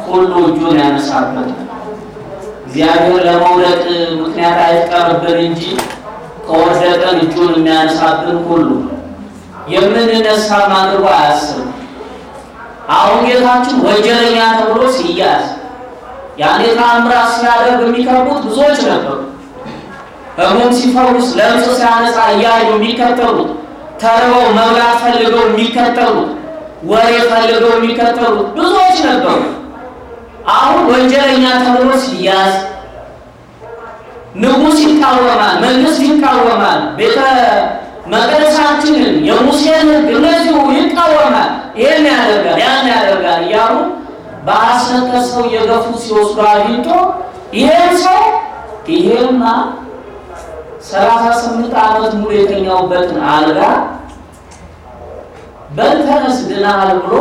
ሁሉ እጁን ያነሳበት እግዚአብሔር ለመውደቅ ምክንያት አይፍጠርብን እንጂ ከወደቀን እጁን የሚያነሳብን ሁሉ የምንነሳ አድርጎ አያስብም። አሁን ጌታችን ወንጀለኛ ተብሎ ሲያዝ ያኔ ተአምራት ሲያደርግ የሚከቡት ብዙዎች ነበሩ። ሕሙም ሲፈውስ፣ ለምጽ ሲያነጻ እያዩ የሚከተሉት፣ ተርበው መብላት ፈልገው የሚከተሉት፣ ወሬ ፈልገው የሚከተሉት ብዙዎች ነበሩ። አሁን ወንጀለኛ ተብሎ ሲያዝ ንጉሥ ይቃወማል፣ መንግስት ይቃወማል፣ ቤተ መቅደሳችንን የሙሴን ሕግ እነዚሁ ይቃወማል። ይህን ያደርጋል ያን ያደርጋል እያሉ በሐሰት ሰው የገፉ ሲወስዱ አግኝቶ ይሄን ሰው ይሄማ ሰላሳ ስምንት ዓመት ሙሉ የተኛውበትን አልጋ በልተነስ ድናሃል ብሎ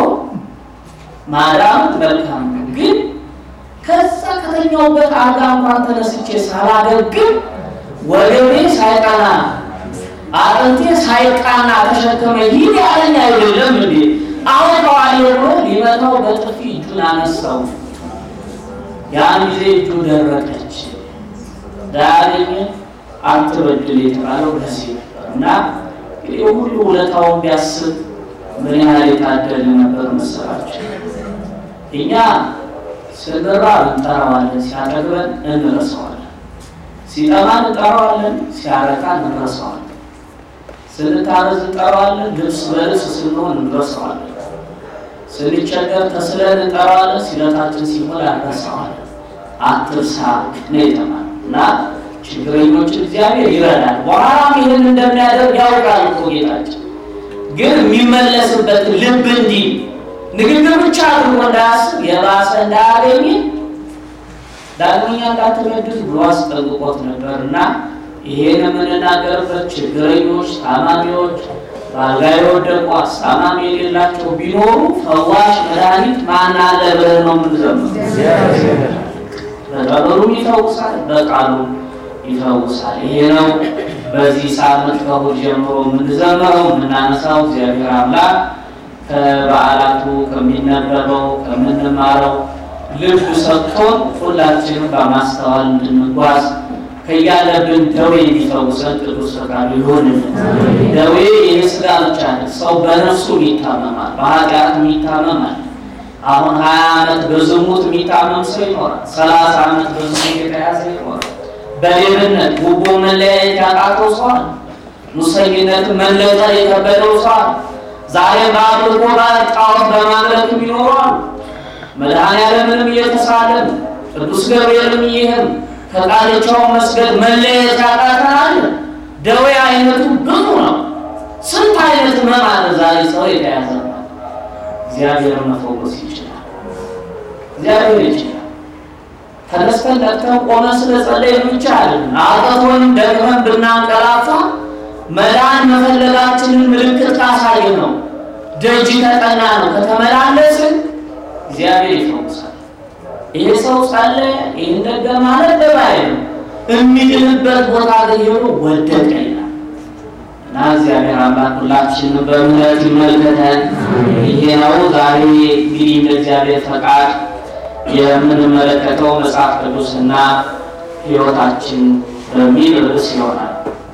ማዳም መልካም ነው። ግን ከዛ ከተኛውበት አልጋ እንኳን ተነስቼ ሳላገግም ወገቤ ሳይቀና አጥንቴ ሳይቃና ተሸከመ ሂድ ያለኝ አይደለም እንዴ? አሁን ከዋሊ ብሎ ሊመታው በጥፊ እጁን አነሳው። ያን ጊዜ እጁ ደረቀች። ዳግኝ አትበድል የተባለው ለዚህ ነበር እና እንግዲህ ሁሉ ውለታውን ቢያስብ ምን ያህል የታደለ ነበር መሰላቸው። እኛ ስንራብ እንጠራዋለን፣ ሲያጠግበን እንረሳዋለን። ሲጠማን እንጠራዋለን፣ ሲያረካን እንረሳዋለን። ስንታረዝ እንጠራዋለን፣ ልብስ በልብስ ስንሆን እንረሳዋለን። ስንቸገር ተስለን እንጠራዋለን፣ ሲለታችን ሲሞላ እንረሳዋለን። አትርሳ ነው የተባለው እና ችግረኞችን እግዚአብሔር ይረዳል። በኋላም ይህን እንደሚያደርግ ያውቃል እኮ ጌታችን። ግን የሚመለስበትን ልብ እንዲህ ንግግር ብቻ አድርጎ እንዳያስብ የባሰ እንዳያገኝ ዳግመኛ እንዳትበድል ብሎ አስጠንቅቆት ነበር እና ይሄን የምንናገርበት ችግረኞች፣ ታማሚዎች፣ በአልጋ የወደቁ አስታማሚ የሌላቸው ቢኖሩ ፈዋሽ መድኃኒት ማን አለ ብለን ነው የምንዘምረው። በጸበሉም ይፈውሳል፣ በቃሉ ይፈውሳል። ይሄ ነው በዚህ ሳምንት ከእሑድ ጀምሮ የምንዘምረው የምናነሳው እግዚአብሔር አምላክ ከበዓላቱ ከሚነበበው ከምንማረው ልብ ሰጥቶን ሁላችንም በማስተዋል እንድንጓዝ ከያለብን ደዌ የሚፈውሰን ቅዱስ ፈቃዱ ይሆንልን። ደዌ ይህ ስጋ ብቻ ነው። ሰው በነፍሱ ይታመማል፣ በኃጢአት ይታመማል። አሁን ሀያ ዓመት በዝሙት የሚታመም ሰው ይኖራል። ሰላሳ ዓመት በዝሙት የተያዘ ይኖራል። በሌብነት ጉቦ መለያየት ያቃተው ሰው አለ። ሙሰኝነት መለጠር የከበደው ሰው አለ። ዛሬ በአምልኮ ጋር ጣዖት በማምለክ የሚኖሩ አሉ። መድኃኔዓለምንም እየተሳለም ቅዱስ ገብርኤልም ይህም ከቃልቻው መስገድ መለየት ያቃተናል። ደዌ አይነቱ ብዙ ነው። ስንት አይነት ሕመም አለ ዛሬ ሰው የተያዘበት። እግዚአብሔር መፈወስ ይችላል። እግዚአብሔር ይችላል። ተነስተን ነቅተን ቆመን ስለጸለይን ብቻ አይደለም። አቅቶን ደክመን ብናንቀላፋ መዳን መፈለጋችንን ምልክት ካሳየ ነው። ደጅ ከጠና ነው ከተመላለስን እግዚአብሔር ይፈውሳል። ይሄ ሰው ጸለየ፣ ይህን ደገመ ማለት ደባይ ነው። የሚድንበት ቦታ ግን ሄዶ ወደቀ ይላል እና እግዚአብሔር አምላክ ሁላችንን በምህረት ይመልከተን። ይሄ ነው ዛሬ እንግዲህ እንደ እግዚአብሔር ፈቃድ የምንመለከተው መጽሐፍ ቅዱስና ሕይወታችን በሚል ርዕስ ይሆናል።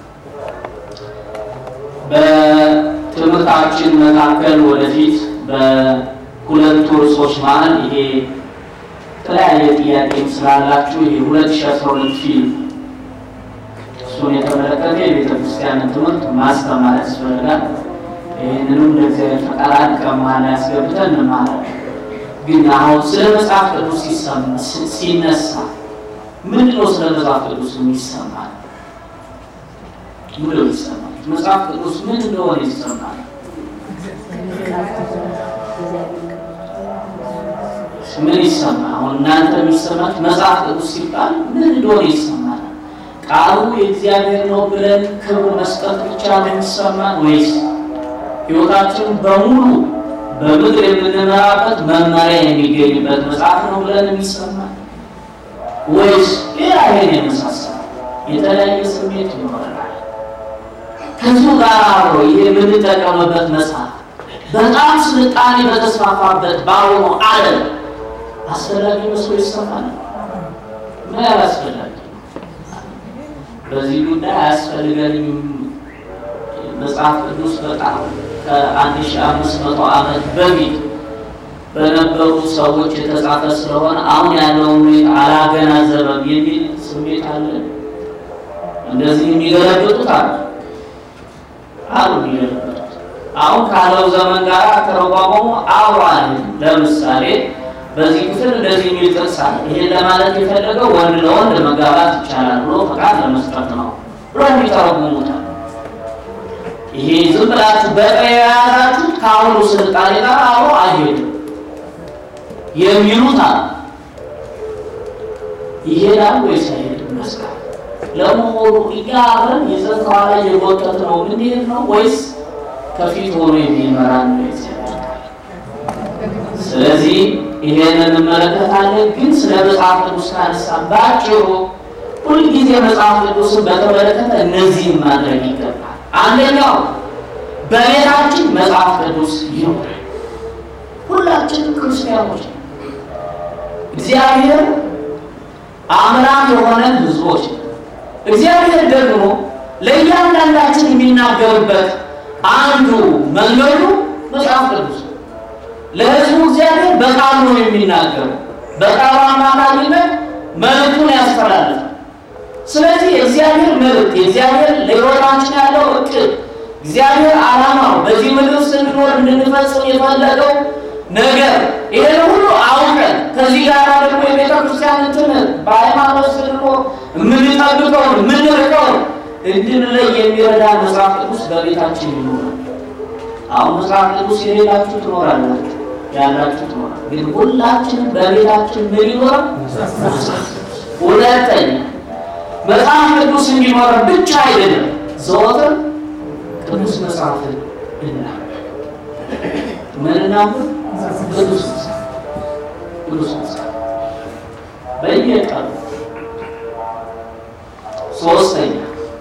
በትምህርታችን መካከል ወደፊት በሁለቱ ርዕሶች መሀል ይሄ የተለያየ ጥያቄም ስላላችሁ ይሄ ሁለት ሺህ አስራ ሁለት ፊልም እሱን የተመለከተ የቤተ ክርስቲያንን ትምህርት ማስተማር ያስፈልጋል። ይህንንም እንደ እግዚአብሔር ፈቃድ አንድ ቀን መሀል ላይ ያስገብተን እንማራለን። ግን አሁን ስለ መጽሐፍ ቅዱስ ሲነሳ ምንድን ነው ስለ መጽሐፍ ቅዱስ የሚሰማል? ምንድን ነው ይሰማል? መጽሐፍ ቅዱስ ምን እንደሆነ ይሰማል? ምን ይሰማል? አሁን እናንተ የሚሰማችሁ መጽሐፍ ቅዱስ ሲባል ምን እንደሆነ ይሰማል? ቃሉ የእግዚአብሔር ነው ብለን ክብር መስጠት ብቻ ነው የሚሰማን ወይስ ሕይወታችን በሙሉ በምድር የምንመራበት መመሪያ የሚገኝበት መጽሐፍ ነው ብለን የሚሰማል ወይስ ሌላ ይሄን የመሳሰል የተለያየ ስሜት ይኖረናል? ከዚሁ ጋር አብሮ ይሄ የምንጠቀምበት መጽሐፍ በጣም ስልጣኔ በተስፋፋበት በአሁኑ ዓለም አስፈላጊ መስሎ ይሰማል። ምን ያህል አስፈላጊ በዚህ ጉዳይ አያስፈልገንም። መጽሐፍ ቅዱስ በጣም ከአንድ ሺ አምስት መቶ ዓመት በፊት በነበሩ ሰዎች የተጻፈ ስለሆነ አሁን ያለውን ሁኔታ አላገናዘበም የሚል ስሜት አለ። እንደዚህ የሚገለብጡት አሉ አሉ የሚገለብጡት አሁን ካለው ዘመን ጋር ተረጓጓሙ አዋል ለምሳሌ በዚህ ክፍል እንደዚህ የሚል ጥቅስ አለ። ይሄን ለማለት የፈለገው ወንድ ለወንድ መጋባት ይቻላል ብሎ ፈቃድ ለመስጠት ነው ብሎ የሚተረጉሙታል። ይሄ ዝም ብላችሁ በቀይ የያዛችሁት ከአሁኑ ስልጣኔ ጋር አብሮ አይሄድም የሚሉት አሉ። ይሄዳል ወይስ አይሄድም? መስቀል ለመሆኑ እኛ አብረን ይዘን ከኋላ እየጎተት ነው ምንሄድ ነው ወይስ ከፊት ሆኖ የሚመራ ነው እግዚአብሔር ቃል? ስለዚህ ይሄን እንመለከታለን። ግን ስለ መጽሐፍ ቅዱስ ካነሳ ባጭሩ ሁልጊዜ መጽሐፍ ቅዱስን በተመለከተ እነዚህን ማድረግ ይገባል። አንደኛው በቤታችን መጽሐፍ ቅዱስ ይኖራል። ሁላችንም ክርስቲያኖች ነው። እግዚአብሔር አምላክ የሆነ ሕዝቦች ነው። እግዚአብሔር ደግሞ ለእያንዳንዳችን የሚናገርበት አንዱ መንገዱ መጽሐፍ ቅዱስ ነው። ለሕዝቡ እግዚአብሔር በቃሉ ነው የሚናገረው። በቃሉ አማካኝነት መልእክቱን ያስተላልፋል። ስለዚህ የእግዚአብሔር መልእክት የእግዚአብሔር ለሕይወታችን ያለው እቅድ እግዚአብሔር ዓላማው በዚህ ምድር ውስጥ እንድኖር እንድንፈጽም የፈለገው ነገር ይህን ሁሉ አውቀን ከዚህ ጋር ደግሞ የቤተ ክርስቲያንን ትምህርት በሃይማኖት ስንኖር የምንጠብቀውን የምንርቀውን እንድንለይ የሚረዳ መጽሐፍ ቅዱስ በቤታችን ይኖራል። አሁን መጽሐፍ ቅዱስ የሌላችሁ ትኖራላችሁ፣ ያላችሁ ትኖራል። ግን ሁላችንም በቤታችን ምን ይኖራል? ሁለተኛ መጽሐፍ ቅዱስ እንዲኖረን ብቻ አይደለም፣ ዘወትር ቅዱስ መጽሐፍን እናንብብ። ምን እናንብብ? ቅዱስ መጽሐፍ ቅዱስ መጽሐፍ በየቀኑ። ሶስተኛ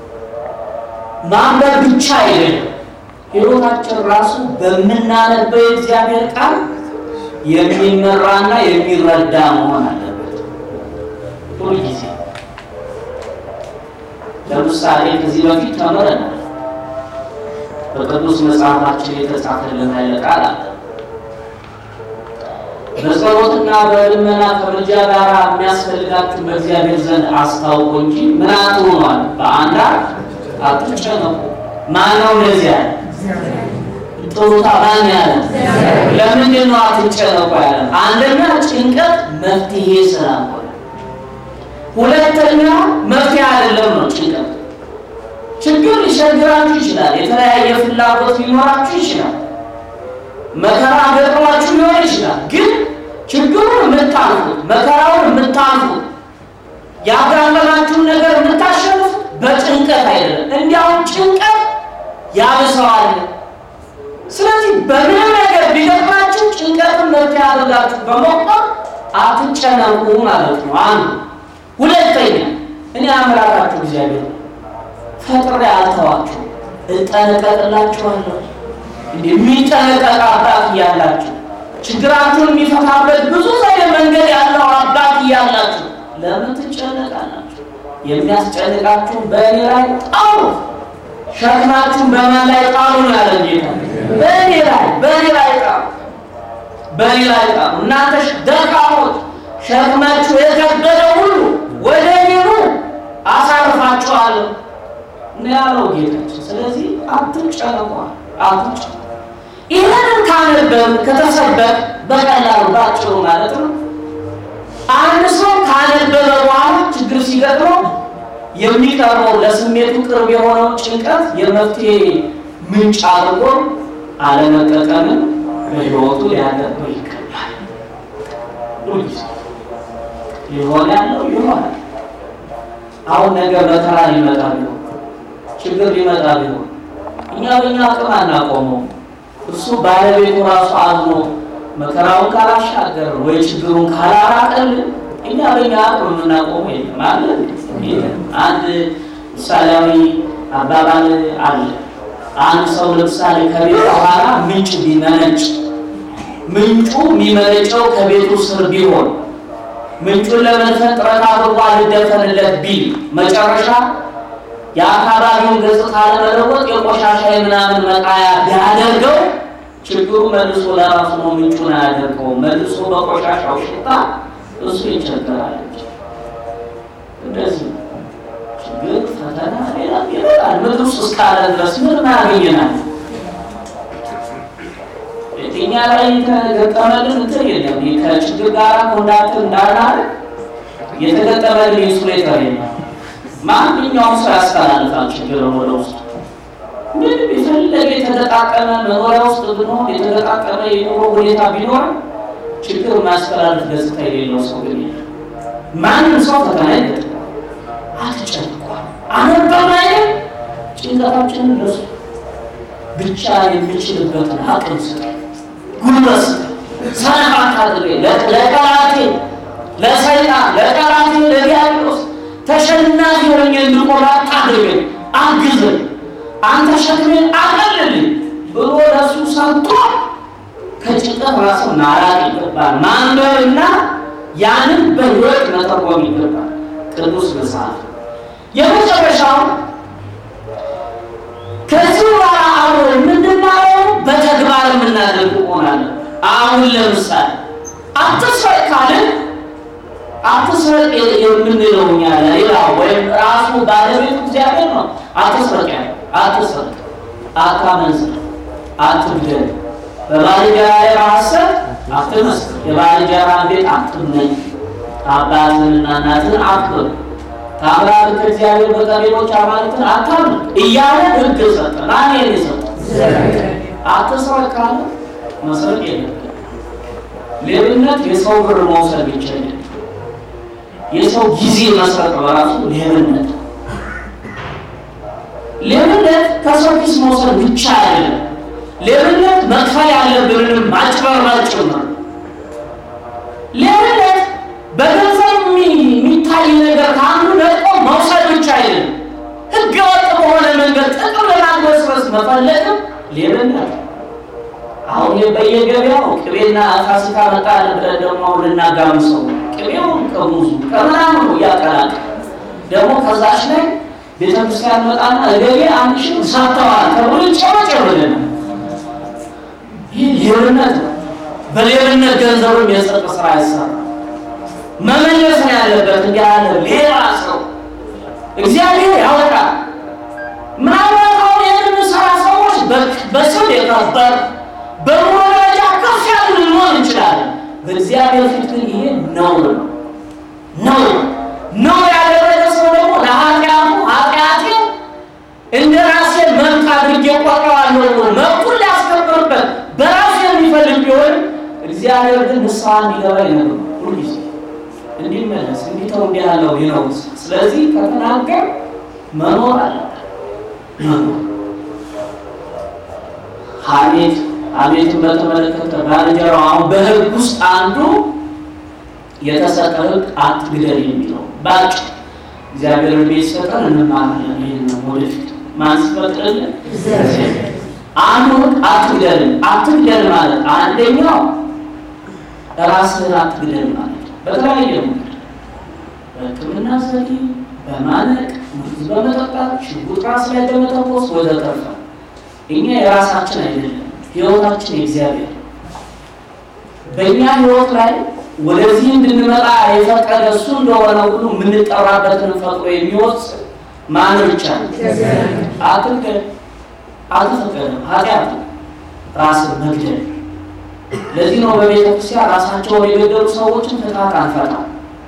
ማንበብ ብቻ አይደለም፣ ሕይወታችን ራሱ በምናነበው የእግዚአብሔር ቃል የሚመራና የሚረዳ መሆን አለበት ሁልጊዜ። ለምሳሌ ከዚህ በፊት ተምረናል። በቅዱስ መጽሐፋችን የተጻፈልን ኃይለ ቃል አለ። በጸሎትና በልመና ከምልጃ ጋር የሚያስፈልጋችሁ በእግዚአብሔር ዘንድ አስታውቁ እንጂ ምን አትሆኗል፣ በአንዳች አትጨነቁ። ማን ነው እንደዚህ ያለ? ጥሩታ ማን ያለ? ለምንድን ነው አትጨነቁ ያለ? አንደኛ ጭንቀት መፍትሄ ስላልሆነ፣ ሁለተኛ መፍትሄ አይደለም ነው ጭንቀት ችግር ሊቸግራችሁ ይችላል። የተለያየ ፍላጎት ሊኖራችሁ ይችላል። መከራ ገጥሟችሁ ሊሆን ይችላል። ግን ችግሩን የምታልፉት መከራውን የምታልፉት ያጋጠማችሁን ነገር የምታሸንፉት በጭንቀት አይደለም። እንዲያውም ጭንቀት ያብሰዋል። ስለዚህ በምንም ነገር ቢገጥማችሁ ጭንቀትን መፍትሄ አድርጋችሁ በመቁጠር አትጨነቁ ማለት ነው። አንዱ ሁለተኛ እኔ አምላካችሁ እግዚአብሔር ፈጥሬ አልተዋችሁ እጠነቀቅላችኋለሁ። እንዲህ የሚጠነቀቅ አባት እያላችሁ ችግራችሁን የሚፈታበት ብዙ ዘዴ መንገድ ያለው አባት እያላችሁ ለምን ትጨነቃላችሁ? የሚያስጨንቃችሁን በእኔ ላይ ጣሉ፣ ሸክማችሁን በማን ላይ ጣሉ ነው ያለ ጌታ። በእኔ ላይ በእኔ ላይ ጣሉ፣ በእኔ ላይ ጣሉ። እናንተ ደካሞች፣ ሸክማችሁ የከበደ ሁሉ ወደ እኔ ኑ አሳርፋችኋለሁ ነው ያለው ጌታችን። ስለዚህ አትጨነቁ፣ አትጨነቁ። ይህንን ካነበብን ከተሰበክ በቀላሉ ባጭሩ ማለት ነው። አንድ ሰው ካነበበ በኋላ ችግር ሲገጥመው የሚቀርበው ለስሜቱ ቅርብ የሆነው ጭንቀት የመፍትሄ ምንጭ አድርጎ አለመጠቀምን በሕይወቱ ሊያደርገው ይገባል። ሁልጊዜ ሊሆን ያለው ይሆናል። አሁን ነገር መከራ ሊመጣ ቢሆን ችግር ሊመጣ ቢሆን እኛ በእኛ አቅም አናቆመው። እሱ ባለቤቱ ራሱ አዝኖ መከራውን ካላሻገር ወይ ችግሩን ካላራቀልን እኛ በእኛ አቅም የምናቆመው የለም አለ። አንድ ምሳሌያዊ አባባል አለ። አንድ ሰው ለምሳሌ ከቤት በኋላ ምንጭ ቢመነጭ ምንጩ የሚመነጨው ከቤቱ ስር ቢሆን ምንጩን ለመድፈን ጥረት አድርጎ አልደፈንለት ቢል መጨረሻ የአካባቢውን ገጽታ ለመለወጥ የቆሻሻ የምናምን መጣያ ቢያደርገው ችግሩ መልሶ ለራሱ ነው። ምንጩን አያደርገው መልሶ በቆሻሻው ሽታ እሱ ይቸገራል። እንደዚህ ነው። ችግር ፈተና ሌላ ይመጣል። ምድር ውስጥ እስካለ ድረስ ምን ያገኘናል? እኛ ላይ የተገጠመልን እንትን የለም። ከችግር ጋር ኮንዳክት እንዳናረግ የተገጠመልን ኢንሱሌተር የለም። ማንኛውም ሰው ያስተላልፋል ችግር ወደ ውስጥ ምንም የፈለገ የተገጣጠመ መኖሪያ ውስጥ ብንሆን የተገጣጠመ የኑሮ ሁኔታ ቢኖር ችግር ማስተላለፍ ገጽታ የሌለው ሰው ግን የለም። ማንም ሰው ፈተና ይገጥማል። አትጨንቋል። አነበብ አይደል ጭንቀታችንን ለሱ ብቻ የሚችልበትን አቅም ስጠ፣ ጉልበት ስጠ፣ ሰነፍ አድርገኝ ለጠላቴ ለሰይጣን ለጠላቴ ለዲያብሎስ ተሸናፊ ሆኜ እንድቆም አድርገኝ፣ አግዘኝ፣ አንተ ሸክሜን አቀልልኝ ብሎ ለሱ ሰጥቶ ከጭንቀት ራስን ማራቅ ይገባል። ማንበብና ያንን በህይወት መተርጎም ይገባል። ቅዱስ መጽሐፍ የመጨረሻው ከዚህ በኋላ አብሮ የምንማረው በተግባር የምናደርግ ሆናለን። አሁን ለምሳሌ አትስረቅ ካልን አትስረቅ የምንለው እኛ ሌላ ወይም ራሱ ባለቤቱ እግዚአብሔር ነው። አትስረቅ ያለ አትስረቅ፣ አታመንዝር፣ አትግደል፣ በባልንጀራ ላይ በሐሰት አትመስክር፣ የባልንጀራህን ቤት አትመኝ፣ አባትህንና እናትህን አክብር ታምራት ከእግዚአብሔር በቀር ሌሎች አማልክትን አታምልክ እያለ ሕግ ሰጠ። ማን ይሄን የሰጠ? አትስረቅ ካለ መስረቅ የለም። ሌብነት የሰው ብር መውሰድ ብቻ አይደለም። የሰው ጊዜ መስረቅ በራሱ ሌብነት። ሌብነት ከሰው ኪስ መውሰድ ብቻ አይደለም። ሌብነት መክፈል ያለብንንም ማጭበርበር ጭምር። ሌብነት በገንዘብ የሚታይ ነገር ከአንዱ ነጥቆ መውሰድ ብቻ አይደለም። ሕገ ወጥ በሆነ መንገድ ጥቅም ለማግበስበስ መፈለግም ሌብነት። አሁን በየገበያው ቅቤና ፋሲካ መጣ ብለን ደግሞ ልናጋምሰው ቅቤውን ከሙዙ ከምናምኑ እያቀላቀ ደግሞ ከዛች ላይ ቤተክርስቲያን መጣና እገሌ አንድ ሺህ ሳተዋል ተብሎ ጨበጨብልን። ይህ ሌብነት ነው። በሌብነት ገንዘብም የጽድቅ ስራ አይሰራ መመለስ ነው ያለበት። እንዲህ ያለ ሌላ ሰው እግዚአብሔር ያወጣል። ምናልባት አሁን የምንሰራ ሰዎች በስም የከበር በኑሮ ደረጃ ከፍ ያሉ ልንሆን እንችላለን። በእግዚአብሔር ፊት ግን ይሄ ነውር ነው። ነውር ነውር ያደረገ ሰው ደግሞ ለኃጢአቱ ኃጢአቴ እንደ ራሴ መብት አድርጌ ቆጥረዋለሁ ብሎ መብቱን ሊያስከብርበት በራሱ የሚፈልግ ቢሆን እግዚአብሔር ግን ንስሐ እንዲገባ ይነግሩ ሁልጊዜ እንዲመለስ እንዲተው እንዲህ ያለው ይነው። ስለዚህ ከተናገር መኖር አለበት። መኖር ሐሜት ሐሜትን በተመለከተ ባልንጀራው አሁን በሕግ ውስጥ አንዱ የተሰጠ ሕግ አትግደል የሚለው ባጭ እግዚአብሔር ቤት ሰጠን እንማራለን። ይህን ነው ወደፊት ማን ሲፈቅድልን አንዱ ሕግ አትግደልን። አትግደል ማለት አንደኛው ራስህን አትግደል ማለት በተለያየ መንገድ በሕክምና ዘዴ በማነቅ ምግብ በመጠጣት ሽጉጥ ራስ ላይ በመተኮስ ወዘተርፈ እኛ የራሳችን አይደለም፣ ህይወታችን የእግዚአብሔር በእኛ ህይወት ላይ ወደዚህ እንድንመጣ የፈቀደ እሱ እንደሆነ ሁሉ የምንጠራበትን ፈጥሮ የሚወስድ ማን ብቻ ነው? አትግደል አልተፈቀደም። ኃጢአት ነው ራስን መግደል። ለዚህ ነው በቤተ ክርስቲያን ራሳቸውን የገደሉ ሰዎችን ፍትሐት አንፈታም።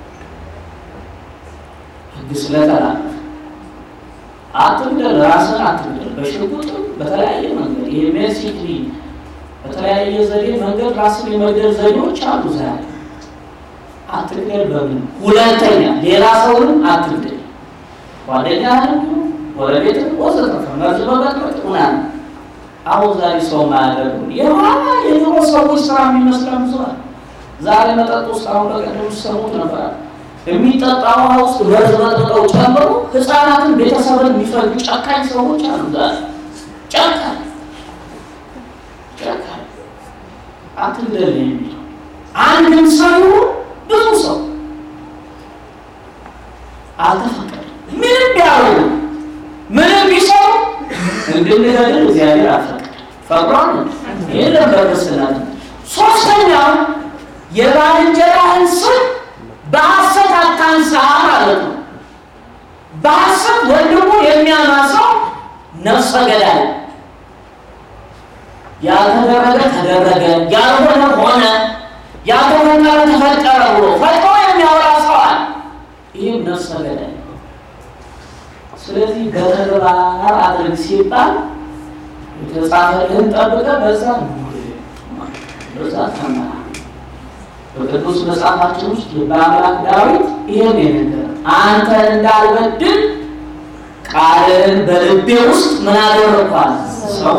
ህግ ስለተላለፈ አትግደል፣ ራስን አትግደል። በሽጉጥም በተለያየ መንገድ ይሄ ሜሲክሊ በተለያየ ዘዴ መንገድ ራስን የመግደል ዘዴዎች አሉ። ዛሬ አትግደል በምን ሁለተኛ ሌላ ሰውንም አትግደል፣ ጓደኛህን፣ ጎረቤትን ወዘተረፈ መርዝ በመጥመጥ ምናምን አሁን ዛሬ ሰው ማያደርጉ የኋላ የድሮ ሰዎች ስራ የሚመስለን ብዙ አለ። ዛሬ መጠጥ ውስጥ አሁን በቀደም ውስጥ ሰሙት ነበር የሚጠጣ ውሃ ውስጥ መርዝ መጠጠው ጨምሮ ህፃናትን ቤተሰብን የሚፈልጉ ጨካኝ ሰዎች አሉ። ዛሬ ጨካኝ ጨካኝ አትግደል ነው የሚለው። አንድም ሰው ይሁን ብዙ ሰው አልተፈቀደም። ምንም ቢያደርጉ ምንም ቢሰሩ እንድንገድል እግዚአብሔር አልፈቀደም። ፈቅዷል። ይህን በክርስትና ሶስተኛው የባልንጀራህን ስም በሐሰት አታንሳ ማለት ነው። በሐሰት ወንድሙ የሚያማ ሰው ነፍሰ ገዳይ፣ ያልተደረገ ተደረገ፣ ያልሆነ ሆነ፣ ያልተፈጠረ ተፈጠረ ብሎ ፈጥሮ የሚያወራ ሰው አለ። ይህም ነፍሰ ገዳይ። ስለዚህ በተግባር አድርግ ሲባል የተጻፈልህን ጠብቀህ በዛ በዛ ተመራ። በቅዱስ መጽሐፋችን ውስጥ በአምላክ ዳዊት ይሄን የነገረ አንተን እንዳልበድል ቃልህን በልቤ ውስጥ ምን አደረኳል? ሰው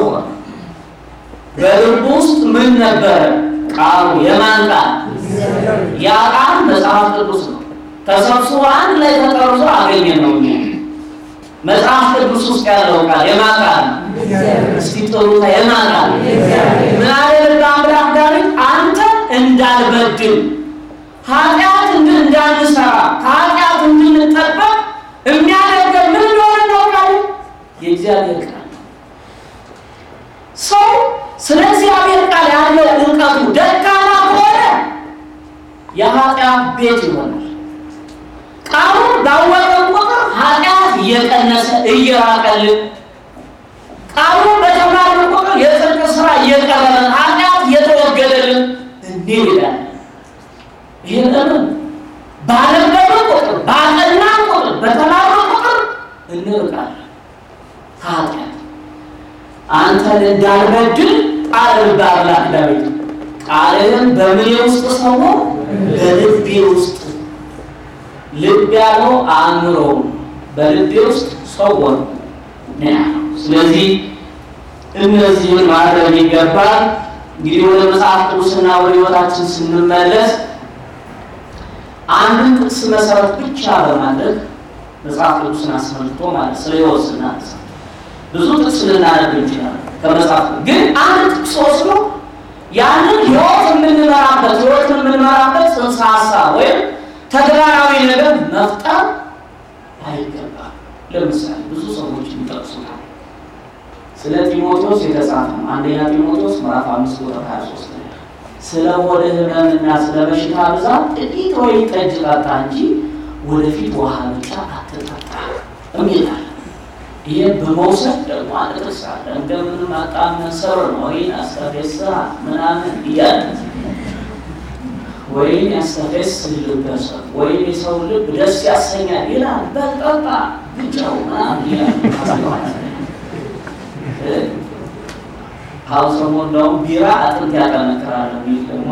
በልቡ ውስጥ ምን ነበረ? ቃሉ የማን ቃል? ያ ቃል መጽሐፍ ቅዱስ ነው። ተሰብስቦ አንድ ላይ ተጠርዞ አገኘ ነው። እኛ መጽሐፍ ቅዱስ ውስጥ ያለው ቃል የማን ቃል? እስቲ ጥሩታ የማን ቃል? ምን አደረገ አምላክ ዳዊት? አንተ እንዳልበድል ኃጢአት እንድን እንዳንሰራ ከኃጢአት እንድንጠበቅ የሚያደርገን ምን እንደሆነ እናውቃለን? የእግዚአብሔር ቃል ነው። ሰው ስለ እግዚአብሔር ቃል ያለው እውቀቱ ደካማ ከሆነ የኃጢአት ቤት ይሆናል። ቃሉን ባወቀን ቁጥር ኃጢአት እየቀነሰ እየራቀልን፣ ቃሉን በተማርን ቁጥር የጽድቅ ስራ እየቀረበን፣ ኃጢአት እየተወገደልን እንዲህ ይላል። ይህን ለምን ባነበብን ቁጥር ባጠናን ቁጥር በተማርን ቁጥር እንርቃለን ከኃጢአት። አንተን እንዳልበድል ቃል በአምላክ ዳዊት ቃልህን በምኔ ውስጥ ሰው በልቤ ውስጥ ልብ ያለው አእምሮ በልቤ ውስጥ ሰው ነው ያለው። ስለዚህ እነዚህን ማድረግ ይገባል። እንግዲህ ወደ መጽሐፍ ቅዱስና ወደ ሕይወታችን ስንመለስ አንድን ጥቅስ መሰረት ብቻ በማድረግ መጽሐፍ ቅዱስን አስመልክቶ ማለት ስለ ሕይወት ስናነሳ ብዙ ጥቅስ ልናደርግ እንችላለን። ከመጽሐፍ ግን አንድ ጥቅስ ወስዶ ያንን ሕይወት የምንመራበት ሕይወትን የምንመራበት ጽንሰ ሀሳብ ወይም ተግባራዊ ነገር መፍጠር አይገባም። ለምሳሌ ብዙ ሰዎች ይጠቅሱታል። ስለ ጢሞቴዎስ የተጻፈ ነው። አንደኛ ጢሞቴዎስ ምዕራፍ አምስት ቁጥር 23 ላይ ስለ ሆድ ሕመምና ስለ በሽታ ብዛት ጥቂት ወይን ጠጅ ጠጣ እንጂ ወደፊት ውሃ ብቻ አትጠጣ የሚላል። ይህን በመውሰድ ደግሞ አንድ ጥቅስ አለ። እንደምንም አጣመሰር ነው ወይን አስተፌሳ ምናምን እያለ ወይን ያስተፌስ ልበ ሰብ ወይን የሰው ልብ ደስ ያሰኛል ይላል። በጠጣ ብቻው ምናምን ይላል። አሁን ሰሞኑን እንደውም ቢራ አጥንት ያጠነክራል የሚል ደግሞ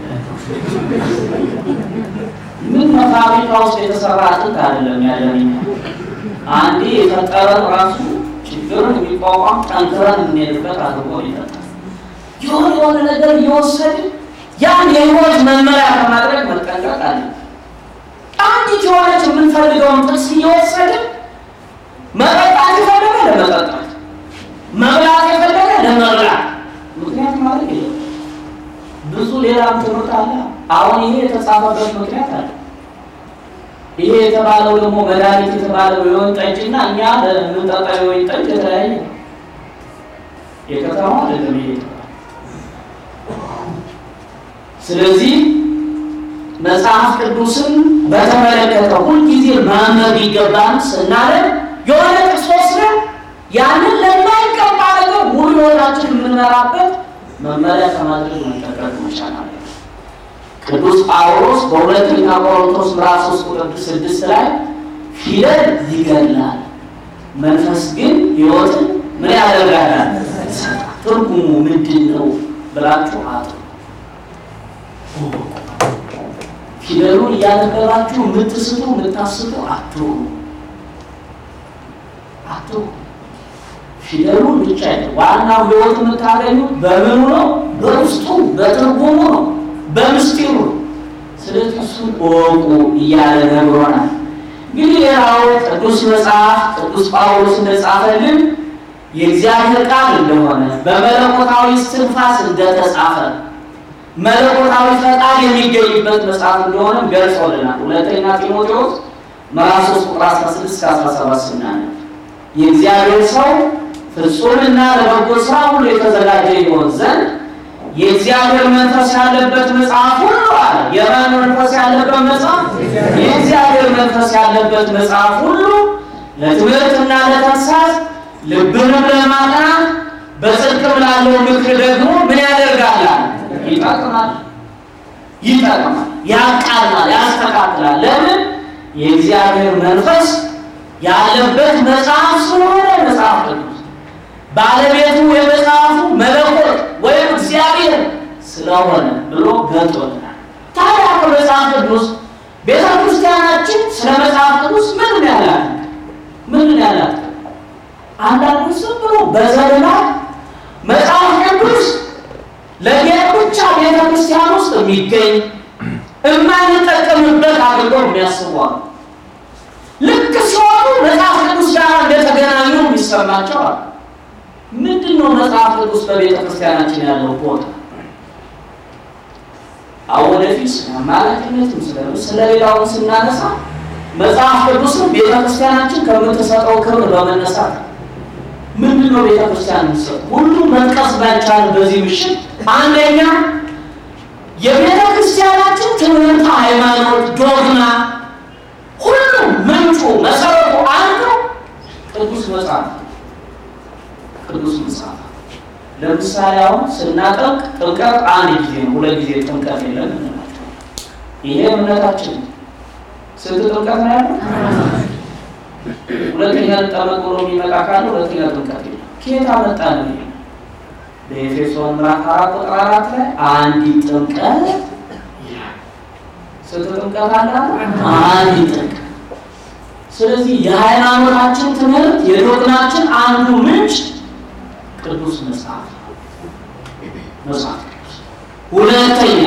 ምን ፋብሪካ ውስጥ የተሰራ አጥንት አይደለም ያለኝ አንዴ የፈጠረን ራሱ ችግርን የሚቋቋም ጠንክረን የምንሄድበት አድርጎ ይጠጣል። የሆነ የሆነ ነገር እየወሰድን ያን የህይወት መመሪያ ከማድረግ መጠንቀቅ አለ። አንዲት የሆነች የምንፈልገውን ጥቅስ እየወሰድን መጠጣት የፈለገ ለመጠጣት መብላት የፈለገ ለመብላት ምክንያት ማለት የለም። ብዙ ሌላም ትምህርት አለ። አሁን ይሄ የተጻፈበት ምክንያት አለ። ይሄ የተባለው ደግሞ መድኃኒት የተባለው የወይን ጠጅ እና እኛ ለምንጠጣው የወይን ጠጅ የተለያየ ነው። የከተማ አይደለም ይሄ የተባለው። ስለዚህ መጽሐፍ ቅዱስን በተመለከተ ሁልጊዜ ማንበብ ይገባን ስናለን የሆነ ጥቅስ ወስደን ያንን ለማይገባ ነገር ሙሉ ህይወታችን የምንመራበት መመሪያ ከማድረግ መጠቀቅ መቻል አለ። ቅዱስ ጳውሎስ በሁለተኛ ቆሮንቶስ ምዕራፍ 3 ቁጥር 6 ላይ ፊደል ይገድላል፣ መንፈስ ግን ህይወትን ምን ያደርጋል? ትርጉሙ ምንድን ነው ብላችሁ አጡ። ፊደሉን እያነበባችሁ የምትስቱ የምታስቱ አትሁኑ አትሁኑ። ፊደሉን ብቻ አይደለም። ዋናው ህይወት የምታገኙት በምኑ ነው? በውስጡ በትርጉሙ ነው፣ በምስጢሩ ነው። ስለዚህ እሱን እወቁ እያለ ነግሮናል። እንግዲህ ሌላው ቅዱስ መጽሐፍ ቅዱስ ጳውሎስ እንደጻፈልን የእግዚአብሔር ቃል እንደሆነ በመለኮታዊ እስትንፋስ እንደተጻፈ መለኮታዊ ፈቃድ የሚገኝበት መጽሐፍ እንደሆነም ገልጾልናል። ሁለተኛ ጢሞቴዎስ ምዕራፍ 3 ቁጥር 16 እስከ 17 ስናነብ የእግዚአብሔር ሰው ፍጹምና ለበጎ ስራ ሁሉ የተዘጋጀ ይሆን ዘንድ የእግዚአብሔር መንፈስ ያለበት መጽሐፍ ሁሉ አለ። የማን መንፈስ ያለበት መጽሐፍ? የእግዚአብሔር መንፈስ ያለበት መጽሐፍ ሁሉ ለትምህርትና ለተግሣጽ ልብንም ለማቅናት በጽድቅም ላለው ምክር ደግሞ ምን ያደርጋል? ይጠቅማል፣ ይጠቅማል፣ ያቃናል፣ ያስተካክላል። ለምን? የእግዚአብሔር መንፈስ ያለበት መጽሐፍ ስለሆነ መጽሐፍ ቅዱስ ባለቤቱ የመጽሐፉ መለኮት ወይም እግዚአብሔር ስለሆነ ብሎ ገልጦልናል። ታዲያ ከመጽሐፍ ቅዱስ ቤተ ክርስቲያናችን ስለ መጽሐፍ ቅዱስ ምን ያላት ምን ያላት? አንዳንዱ ዝም ብሎ በዘልማድ መጽሐፍ ቅዱስ ለጌጥ ብቻ ቤተ ክርስቲያን ውስጥ የሚገኝ የማንጠቀምበት አድርጎ የሚያስቧል። ልክ ሲሆኑ መጽሐፍ ቅዱስ ጋር እንደተገናኙ የሚሰማቸዋል። ምንድን ነው መጽሐፍ ቅዱስ በቤተ ክርስቲያናችን ያለው ቦታ? አሁን ወደፊት ስለ አማላጅነትም ስለ ስለሌላውን ስናነሳ መጽሐፍ ቅዱስም ቤተ ክርስቲያናችን ከምትሰጠው ክብር በመነሳት ምንድን ነው ቤተ ክርስቲያን የምትሰጠው? ሁሉም መጥቀስ ባይቻል በዚህ ምሽት አንደኛ የቤተ ክርስቲያናችን ትምህርት፣ ሃይማኖት፣ ዶግማ ሁሉም ምንጩ መሰረቱ አንዱ ቅዱስ መጽሐፍ ቅዱስ መጽሐፍ። ለምሳሌ አሁን ስናጠምቅ ጥምቀት አንድ ጊዜ ነው፣ ሁለት ጊዜ ጥምቀት የለም እንላቸው። ይሄ እምነታችን ነው። ስንት ጥምቀት ነው ያለው? ሁለተኛ ልጠመቅ ብሎ የሚመጣ ካለ ሁለተኛ ጥምቀት የለም። ከየት አመጣ ነው? ይሄ በኤፌሶን ምዕራፍ አራት ቁጥር አራት ላይ አንዲት ጥምቀት ይላል። ስንት ጥምቀት አለ? አንዲት ጥምቀት። ስለዚህ የሃይማኖታችን ትምህርት የዶግናችን አንዱ ምንጭ ቅዱስ መጽሐፍ መጽሐፍ ቅዱስ። ሁለተኛ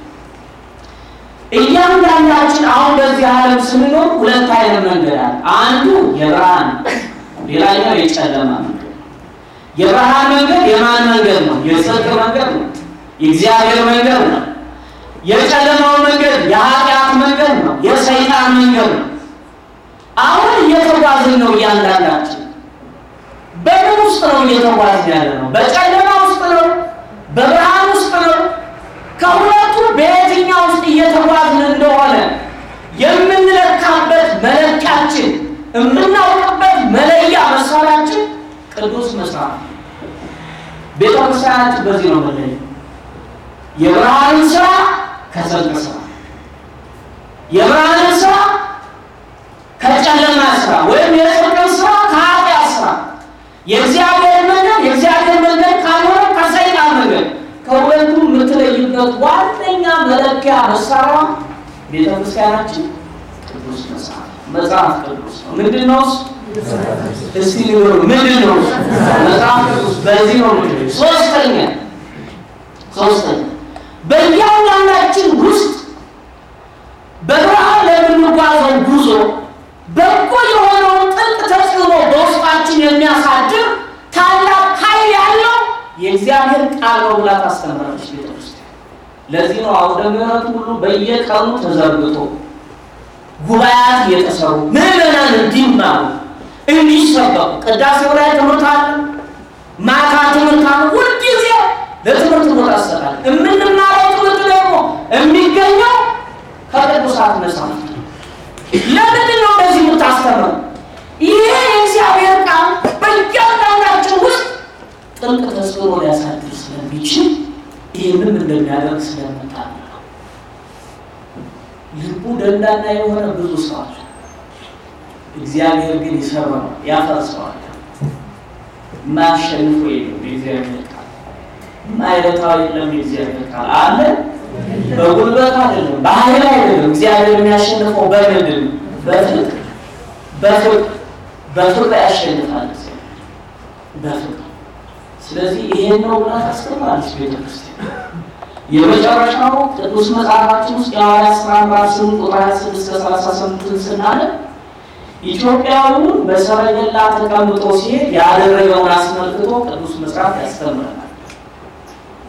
እያንዳንዳችን አሁን በዚህ ዓለም ስንኖር ሁለት አይነት መንገድ አለ። አንዱ የብርሃን ሌላኛው የጨለማ መንገድ። የብርሃን መንገድ የማን መንገድ ነው? የጽድቅ መንገድ ነው። የእግዚአብሔር መንገድ ነው። የጨለማው መንገድ የኃጢአት መንገድ ነው። የሰይጣን መንገድ ነው። አሁን እየተጓዝን ነው። እያንዳንዳችን በምን ውስጥ ነው እየተጓዝን ያለ ነው? በጨለማ ውስጥ ነው? በብርሃን ውስጥ ነው? ከሁለቱ በየትኛው ውስጥ እየተጓዝን እንደሆነ የምንለካበት መለኪያችን የምናውቅበት መለያ መሳሪያችን ቅዱስ መጽሐፍ ነው። ቤተ ክርስቲያናችን በዚህ ነው መለያ የብርሃንን ስራ ከጽድቅ ስራ የብርሃንን ስራ ከጨለማ ስራ ወይም የጽድቅን ስራ ከኃጢአት ስራ የእግዚአብሔር መንገድ የእግዚአብሔር መንገድ ካልሆነ ከሰይጣን መንገድ ከሁለቱ የምትለይበት ዋነኛ መለኪያ መሳሪያ ቤተ ክርስቲያናችን ቅዱስ መጽሐፍ መጽሐፍ ቅዱስ ነው። ምንድን ነው እሱ? እስቲ ንገሩ፣ ምንድን ነው እሱ? መጽሐፍ ቅዱስ በዚህ ነው። ምንድን ሶስተኛ ሶስተኛ በእያንዳንዳችን ውስጥ በብርሃን ለምንጓዘው ጉዞ በጎ የሆነውን ጥልቅ ተጽዕኖ በውስጣችን የሚያሳድር ታላቅ ኃይል ያለው የእግዚአብሔር ቃል ነው ብላ ታስተምራለች ቤተክርስቲያን። ለዚህ ነው አውደ ምሕረት ሁሉ በየቀኑ ተዘርግቶ ጉባኤያት እየተሰሩ ምዕመናን እንዲማሩ እንዲሰበኩ፣ ቅዳሴው ላይ ትምህርት አለ፣ ማታ ትምህርት አለ። ሁልጊዜ ለትምህርት ቦታ ይሰጣል። የምንማረው ትምህርት ደግሞ የሚገኘው ከቅዱሳት መጻሕፍት ነው። ለምንድን ነው እንደዚህ የምታስተምረው? ይሄ የእግዚአብሔር ቃል በእያንዳንዳችን ውስጥ ጥልቅ ተጽዕኖ ሊያሳድር ስለሚችል ይህንም እንደሚያደርግ ስለምታምነው ልቡ ደንዳና የሆነ ብዙ ሰው አለ። እግዚአብሔር ግን ይሰራዋል፣ ያፈርሰዋል። የማያሸንፉ የለም። የእግዚአብሔር ቃል የማይረታው የለም። የእግዚአብሔር ቃል አለ። በጉልበት አይደለም፣ በኃይል አይደለም። እግዚአብሔር የሚያሸንፈው በምንድን ነው? በፍቅር በፍቅር በፍቅር ያሸንፋል እግዚአብሔር በፍቅር። ስለዚህ ይሄን ነው ብላ ታስተምራለች ቤተክርስቲያን። የመጨረሻው ቅዱስ መጽሐፋችን ውስጥ የሐዋርያት ሥራ ምዕራፍ ስምንት ቁጥር 26 እስከ 38 ስናነብ ኢትዮጵያዊውን በሰረገላ ተቀምጦ ሲሄድ ያደረገውን አስመልክቶ ቅዱስ መጽሐፍ ያስተምረናል።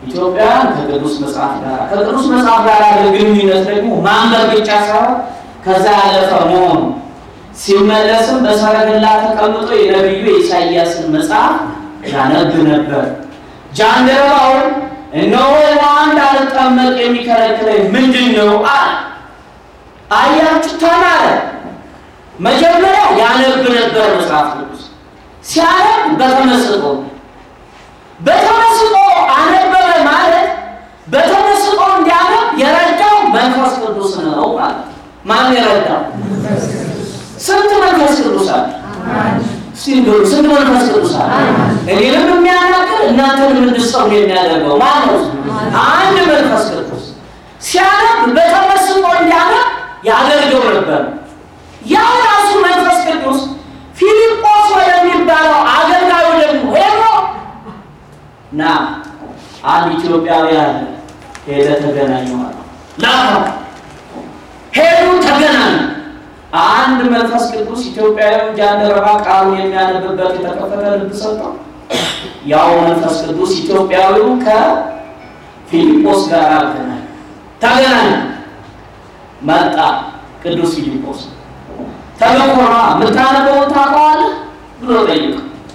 ኢትዮጵያውያን ከቅዱስ መጽሐፍ ጋር ከቅዱስ መጽሐፍ ጋር ያለ ግንኙነት ደግሞ ማንበብ ብቻ ሳይሆን ከዛ ያለፈ መሆኑ ሲመለስም በሰረገላ ተቀምጦ የነቢዩ የኢሳይያስን መጽሐፍ ያነብ ነበር። ጃንደረባውን እነሆ ውሃ እንዳልጠመቅ የሚከለክለኝ ምንድን ነው አለ። አያችሁ ተማረ። መጀመሪያ ያነብ ነበር መጽሐፍ ቅዱስ ሲያነብ በተመስጦ በተመስጦ አነበበ ማለት በተመስጦ እንዲያነብ የረዳው መንፈስ ቅዱስ ነው ማለት ማን የረዳው ስንት መንፈስ ቅዱስ አለ ሲንገሩ ስንት መንፈስ ቅዱስ አለ እኔንም የሚያናግር እናንተንም እንድትሰሙ የሚያደርገው ማን ነው አንድ መንፈስ ቅዱስ ሲያነብ በተመስጦ እንዲያነብ ያደርገው ነበር ያ ራሱ መንፈስ ቅዱስ ፊልጶስ ወደሚባለው አገልጋዩ ደግሞ ሄዶ ና አንድ ኢትዮጵያዊ አለ ሄደ ተገናኘዋል ላከው ሄዱ ተገናኙ አንድ መንፈስ ቅዱስ ኢትዮጵያዊ ጃንደረባ ቃሉን የሚያነብበት የተከፈተ ልብ ሰጠው ያው መንፈስ ቅዱስ ኢትዮጵያዊው ከፊልጶስ ጋር አገናኝ ተገናኙ መጣ ቅዱስ ፊልጶስ ተገኮራ የምታነበውን ታውቀዋለህ ብሎ ጠይቅ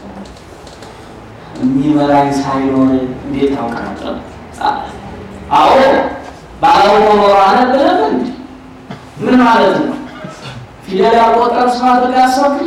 የሚመራኝ ሳይኖር እንዴት ታውቃለህ? አዎ ባለሆኖ ኖሮ አነበረብ እንዴ? ምን ማለት ነው? ፊደል ያቆጠር ሰው አድርገህ አሰብክ?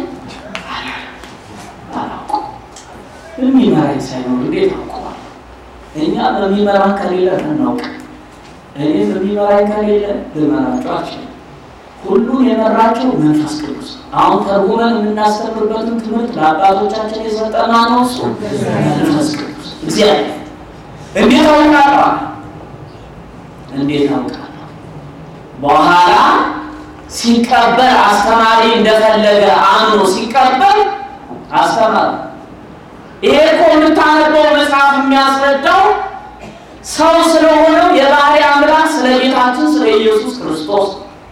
የሚመራኝ ሳይኖር እንዴት ታውቀዋለህ? እኛ በሚመራ ከሌለ እናውቅ። እኔም የሚመራኝ ከሌለ ልመራቸው አልችልም። ሁሉን የመራቸው መንፈስ ቅዱስ። አሁን ተርጉመን የምናስተምርበትን ትምህርት ለአባቶቻችን የሰጠና ነው እሱ መንፈስ ቅዱስ እግዚአብሔር። እንዴት አውቃለሁ? እንዴት አውቃለሁ? በኋላ ሲቀበል አስተማሪ እንደፈለገ አምኖ ሲቀበል አስተማሪ ይሄ እኮ የምታነበው መጽሐፍ የሚያስረዳው ሰው ስለሆነው የባህሪ አምላክ ስለ ጌታችን ስለ ኢየሱስ ክርስቶስ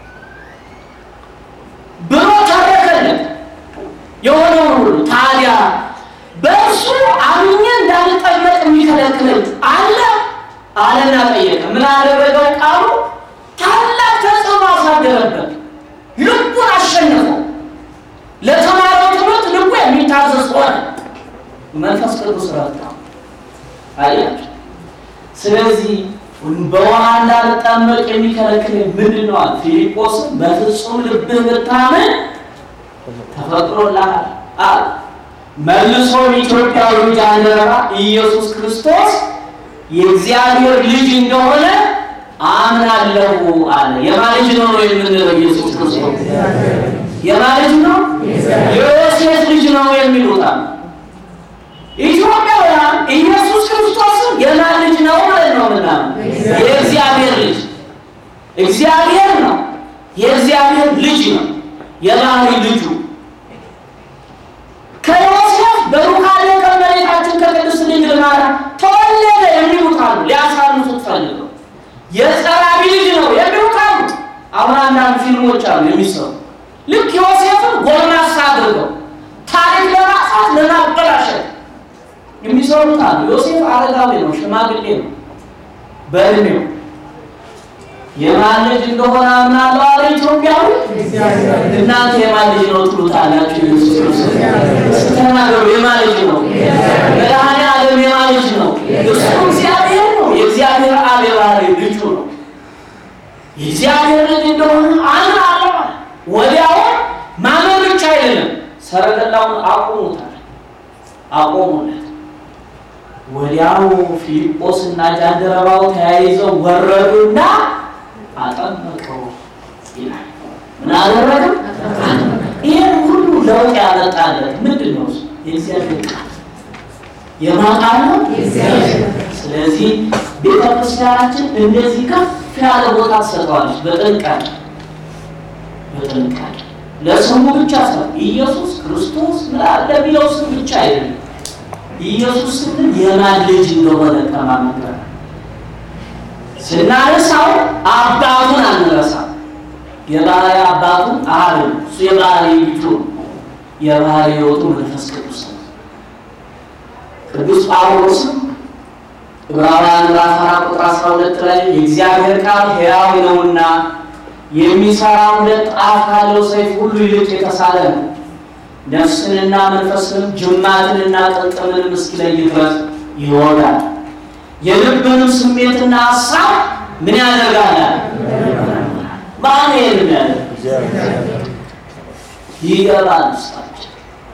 ብሎ ተረከለት የሆነውን ሁሉ። ታዲያ በእርሱ አምኜ እንዳልጠመቅ የሚከለክለኝ አለ አለና ጠየቀ። ምን አደረገው? ቃሉ ታላቅ ተጽዕኖ አሳደረበት። ልቡን አሸነፈው። ለተማረው ትምህርት ልቡ የሚታዘዝ ሆነ። መንፈስ ቅዱስ ረዳው። አያቸው። ስለዚህ በውሃ እንዳልጠመቅ የሚከለክለኝ ምንድን ነው? ፊልጶስም በፍጹም ልብህ ብታምን ተፈቅዶልሃል አለ። መልሶም ኢትዮጵያዊ ጃንደረባ ኢየሱስ ክርስቶስ የእግዚአብሔር ልጅ እንደሆነ አምናለሁ አለ። የማን ልጅ ነው ነው የምንለው? ኢየሱስ ክርስቶስ የማን ልጅ ነው? የዮሴፍ ልጅ ነው የሚሉት አለ። ኢትዮጵያውያን ኢየሱስ ክርስቶስን የማን ልጅ ነው ማለት ነው? ምናምን የእግዚአብሔር ልጅ እግዚአብሔር ነው። የእግዚአብሔር ልጅ ነው። የባህሪ ልጁ ከዮሴፍ በሩካቤ ከመሬታችን ከቅድስት ድንግል ማርያም ተወለደ የሚሉት አሉ። ሊያሳንሱት ፈልገው የጸራቢ ልጅ ነው የሚሉት አሉ። አሁን አንዳንድ ፊልሞች አሉ የሚሰሩ ልክ ዮሴፍን ጎልማሳ አድርገው ታሪክ ለማጥፋት ለማበላሸት የሚሰሩት አሉ። ዮሴፍ አረጋዊ ነው፣ ሽማግሌ ነው በእድሜው የማን ልጅ እንደሆነ አምናለሁ አለ ኢትዮጵያዊ። እናንተ የማን ልጅ ነው ትሉታላችሁ? ኢየሱስ ክርስቶስ ስትናገሩ የማን ልጅ ነው? መድኃኔዓለም የማን ልጅ ነው? እሱ እግዚአብሔር ነው። የእግዚአብሔር አብ የባህሪ ልጁ ነው። የእግዚአብሔር ልጅ እንደሆነ አምናለሁ አለ። ወዲያው ማመን ብቻ አይደለም፣ ሰረገላውን አቆሙታል፣ አቆሙለት። ወዲያው ፊልጶስ እና ጃንደረባው ተያይዘው ወረዱና አጠመቀው ይላል። ምን አደረገ? ይህን ሁሉ ለውጥ ያመጣለት ምንድን ነው? የእግዚአብሔር ቃል የማን ቃል ነው? ስለዚህ ቤተ ክርስቲያናችን እንደዚህ ከፍ ያለ ቦታ ትሰጠዋለች። በጥንቃቄ በጥንቃቄ ለስሙ ብቻ ሰው ኢየሱስ ክርስቶስ ምናምን ለሚለው ስም ብቻ አይደለም። ኢየሱስ ስንል የማን ልጅ እንደሆነ ከማመን ስናነሳው አባቱን አንረሳም። የባህሪ አባቱን አብ እሱ የባህሪ ልጁ የባህሪ ሕይወቱ መንፈስ ቅዱስ ነው። ቅዱስ ጳውሎስም ዕብራውያን ምዕራፍ አራት ቁጥር አስራ ሁለት ላይ የእግዚአብሔር ቃል ሕያው ነውና የሚሰራ ሁለት ጣት ካለው ሰይፍ ሁሉ ይልቅ የተሳለ ነው፣ ነፍስንና መንፈስንም ጅማትንና ጥልጥምንም እስኪለይ ድረስ ይወጋል፣ የልብንም ስሜትና ሀሳብ ምን ያደርጋል? ማን ይሄን ያደርግ? ይገባል ውስጣቸው።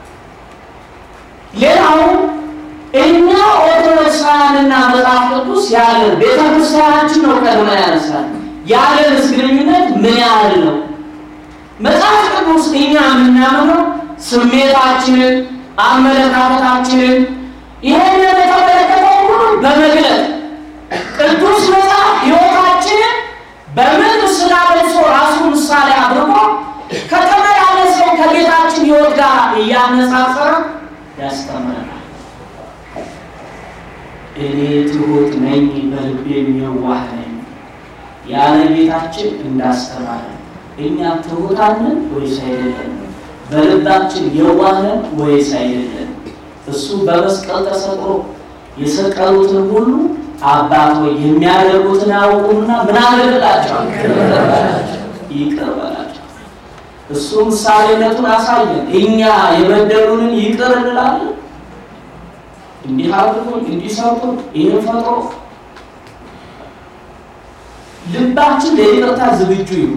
ሌላው እኛ ኦርቶዶክሳውያንና መጽሐፍ ቅዱስ ያለን ቤተ ክርስቲያናችን ነው ቀድሞ ያነሳል። ያለን ግንኙነት ምን ያህል ነው? መጽሐፍ ቅዱስ እኛ የምናምነው ስሜታችንን፣ አመለካከታችንን ይህንን የተመለከተው ሁሉ በመግለጥ ቅዱስ መጽሐፍ ሕይወታችንን በምን ስጋ ለብሶ ራሱ ምሳሌ አድርጎ ከተመላለሰው ከጌታችን ሕይወት ጋር እያነጻጸረ ያስተምረናል። እኔ ትሑት ነኝ በልቤም የዋህ ነኝ ያለ ጌታችን እንዳስተማረ እኛ ትሑታንን ወይስ አይደለም? በልባችን የዋህነን ወይስ አይደለም? እሱ በመስቀል ተሰቅሎ የሰቀሉትን ሁሉ አባት ሆይ የሚያደርጉትን አያውቁምና ምን አደረግላቸው? ይቅር በላቸው። እሱ ምሳሌነቱን አሳየን። እኛ የበደሉንን ይቅር እንላለን። እንዲህ አድርጎ እንዲህ ሰርቶ ይህን ፈጥሮ ልባችን ለይቅርታ ዝግጁ ይሁን።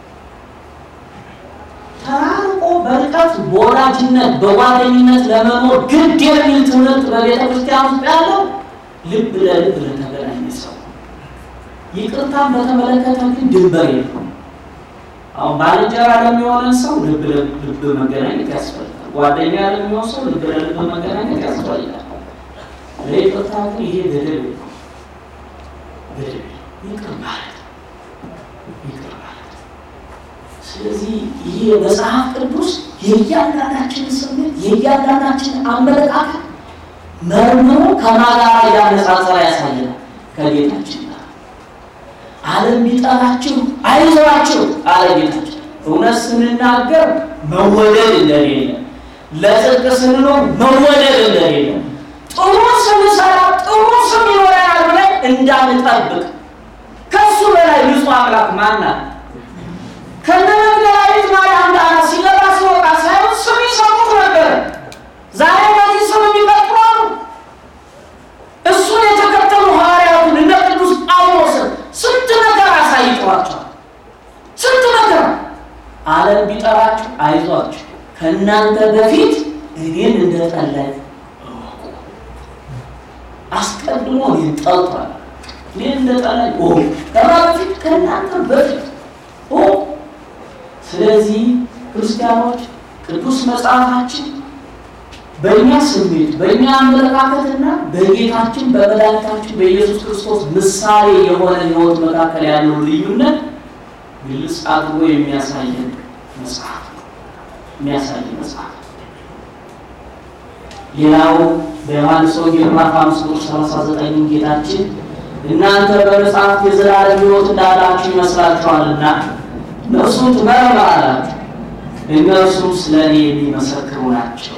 ተራርቆ በርቀት በወዳጅነት በጓደኝነት ለመኖር ግድ የሚል ትምህርት በቤተ ክርስቲያን ውስጥ ያለው ልብ ለልብ ለተገናኘ ሰው ይቅርታን በተመለከተ ግን ድንበር የለውም። አሁን ባልንጀራ ለሚሆነን ሰው ልብ ለልብ መገናኘት ያስፈልጋል። ጓደኛ ለሚሆን ሰው ልብ ለልብ መገናኘት ያስፈልጋል። ለይቅርታ ግን ይሄ ገደብ የለውም። ገደብ ይቅር ማለት ይቅር ማለት። ስለዚህ ይህ መጽሐፍ ቅዱስ የእያንዳንዳችንን ስሜት የእያንዳንዳችንን አመለካከት መርምሮ ከማጋራ እያነጻጸረ ያሳየናል ከጌታችን ጋር። ዓለም ቢጠላችሁ አይዟችሁ አለ ጌታችን። እውነት ስንናገር መወደድ እንደሌለ፣ ለጽድቅ ስንኖር መወደድ እንደሌለ፣ ጥሩ ስንሰራ ጥሩ ስም ይኖረናል ብለን እንዳንጠብቅ ከሱ በላይ ንጹሕ አምላክ ማናት? ከነ መግደላዊት ማርያም ጋር ሲገባ ሲወጣ ሳይሆን ስም ይሰጡት ነበር። ዛሬ በዚህ ስም የሚቀጥሉ አሉ። እሱን የተከተሉ ሐዋርያቱን እንደ ቅዱስ ጳውሎስን ስንት ነገር አሳይተዋቸዋል። ስንት ነገር ዓለም ቢጠራችሁ አይዟችሁ፣ ከእናንተ በፊት እኔን እንደጠላኝ እወቁ። አስቀድሞ እኔን ጠልቷል። እኔን እንደጠላኝ እወቁ። ከማ በፊት ከእናንተ በፊት እወቁ። ስለዚህ ክርስቲያኖች ቅዱስ መጽሐፋችን በእኛ ስሜት በእኛ አመለካከትና በጌታችን በመድኃኒታችን በኢየሱስ ክርስቶስ ምሳሌ የሆነ ሕይወት መካከል ያለው ልዩነት ግልጽ አድርጎ የሚያሳየን መጽሐፍ ነው። የሚያሳይ መጽሐፍ ሌላው በዮሐንስ ወንጌል ምዕራፍ አምስት ቁጥር ሰላሳ ዘጠኝ ጌታችን እናንተ በመጽሐፍት የዘላለም ሕይወት እንዳላችሁ ይመስላችኋልና እነርሱን ትመረምራላችሁ፣ እነርሱም ስለ እኔ የሚመሰክሩ ናቸው።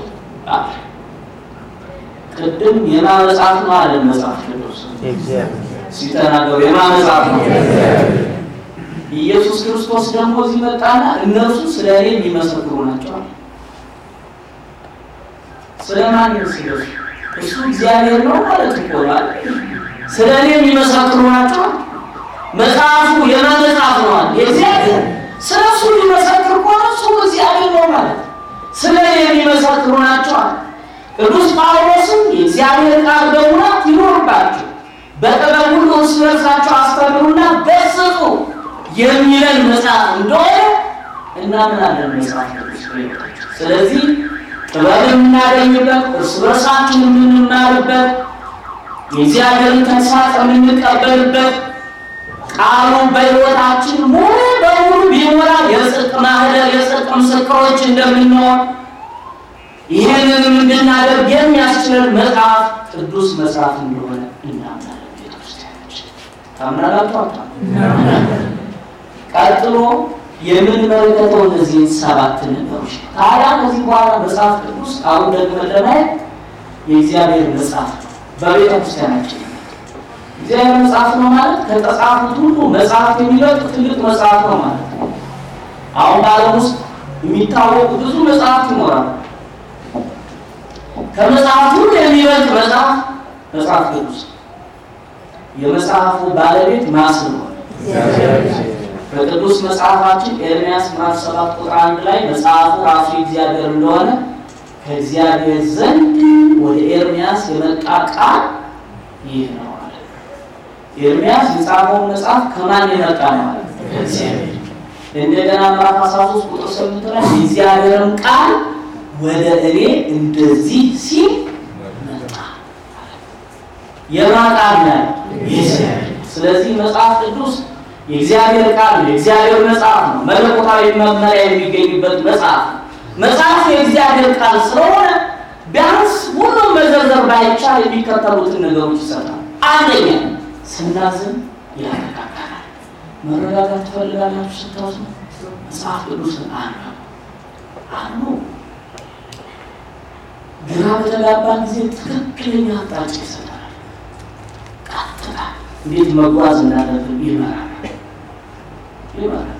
ቅድም የማን መጽሐፍ ነው አለ መጽሐፍ ቅዱስ ሲተናገሩ የማን መጽሐፍ ነው? ኢየሱስ ክርስቶስ ደግሞ እዚህ መጣና እነርሱ ስለ እኔ የሚመሰክሩ ናቸው አለ። ስለማን ይመስለሽ? እሱ እግዚአብሔር ነው ማለት እኮ ነው አይደል? ስለ እኔ የሚመሰክሩ ናቸው። መጽሐፉ የማን መጽሐፍ ነው አለ? የእግዚአብሔር። ስለ እሱ ሊመሰክር ከሆነ እሱ እግዚአብሔር ነው ማለት ስለ እኔ የሚመሰክሩ ናቸው አለ። ቅዱስ ጳውሎስም የእግዚአብሔር ቃል በሙላት ይኖርባችሁ በጥበብ ሁሉ እርስ በርሳችሁ አስተምሩና ገስጹ የሚለን መጽሐፍ እንደሆነ እናምናለን። መጽሐፍ ቅዱስ ስለዚህ ጥበብ የምናገኝበት እርስ በርሳችን የምንማርበት የእግዚአብሔርን ተግሳጽ የምንቀበልበት ቃሉ በሕይወታችን ሙሉ በሙሉ ቢሞላ የጽድቅ ማህደር የጽድቅ ምስክሮች እንደምንሆን ይህንንም እንድናደርግ የሚያስችለን መጽሐፍ ቅዱስ መጽሐፍ እንደሆነ እናምናለን። ቤተክርስቲያኖች ታምናላችሁ? ቀጥሎ የምንመለከተው እነዚህን ሰባት ነገሮች ታዲያ ከዚህ በኋላ መጽሐፍ ቅዱስ አሁን ደግሞ ለማየት የእግዚአብሔር መጽሐፍ ነው። በቤተ ክርስቲያናችን እግዚአብሔር መጽሐፍ ነው ማለት ከተጻፉት ሁሉ መጽሐፍ የሚበልጥ ትልቅ መጽሐፍ ነው ማለት ነው። አሁን በዓለም ውስጥ የሚታወቁ ብዙ መጽሐፍት ይኖራሉ። ከመጽሐፍ ሁሉ የሚበልጥ መጽሐፍ መጽሐፍ ቅዱስ የመጽሐፉ ባለቤት ማን ስለሆነ በቅዱስ መጽሐፋችን ኤርምያስ ምዕራፍ ሰባት ቁጥር አንድ ላይ መጽሐፉ ራሱ እግዚአብሔር እንደሆነ ከእግዚአብሔር ዘንድ ወደ ኤርምያስ የመጣ ቃል ይህ ነው ማለት ነው። ኤርምያስ የጻፈውን መጽሐፍ ከማን የመጣ ነው ማለት ነው? ከእግዚአብሔር። እንደገና ምዕራፍ 13 ቁጥር 8 ላይ የእግዚአብሔርን ቃል ወደ እኔ እንደዚህ ሲል መጣ። የማን ቃል ነው? የእግዚአብሔር። ስለዚህ መጽሐፍ ቅዱስ የእግዚአብሔር ቃል ነው። የእግዚአብሔር መጽሐፍ ነው። መለኮታዊ መመሪያ የሚገኝበት መጽሐፍ ነው። መጽሐፍ የእግዚአብሔር ቃል ስለሆነ ቢያንስ ሁሉም መዘርዘር ባይቻል የሚከተሉትን ነገሮች ይሰጣል። አንደኛ ስናዝን ያረጋጋናል። መረጋጋት ትፈልጋላችሁ? ስታዝኑ መጽሐፍ ቅዱስን አንብቡ አንብቡ። ግራ በተጋባን ጊዜ ትክክለኛ አቅጣጫ ይሰጠናል። ቀጥታ እንዴት መጓዝ እንዳለብን ይመራል ይመራል።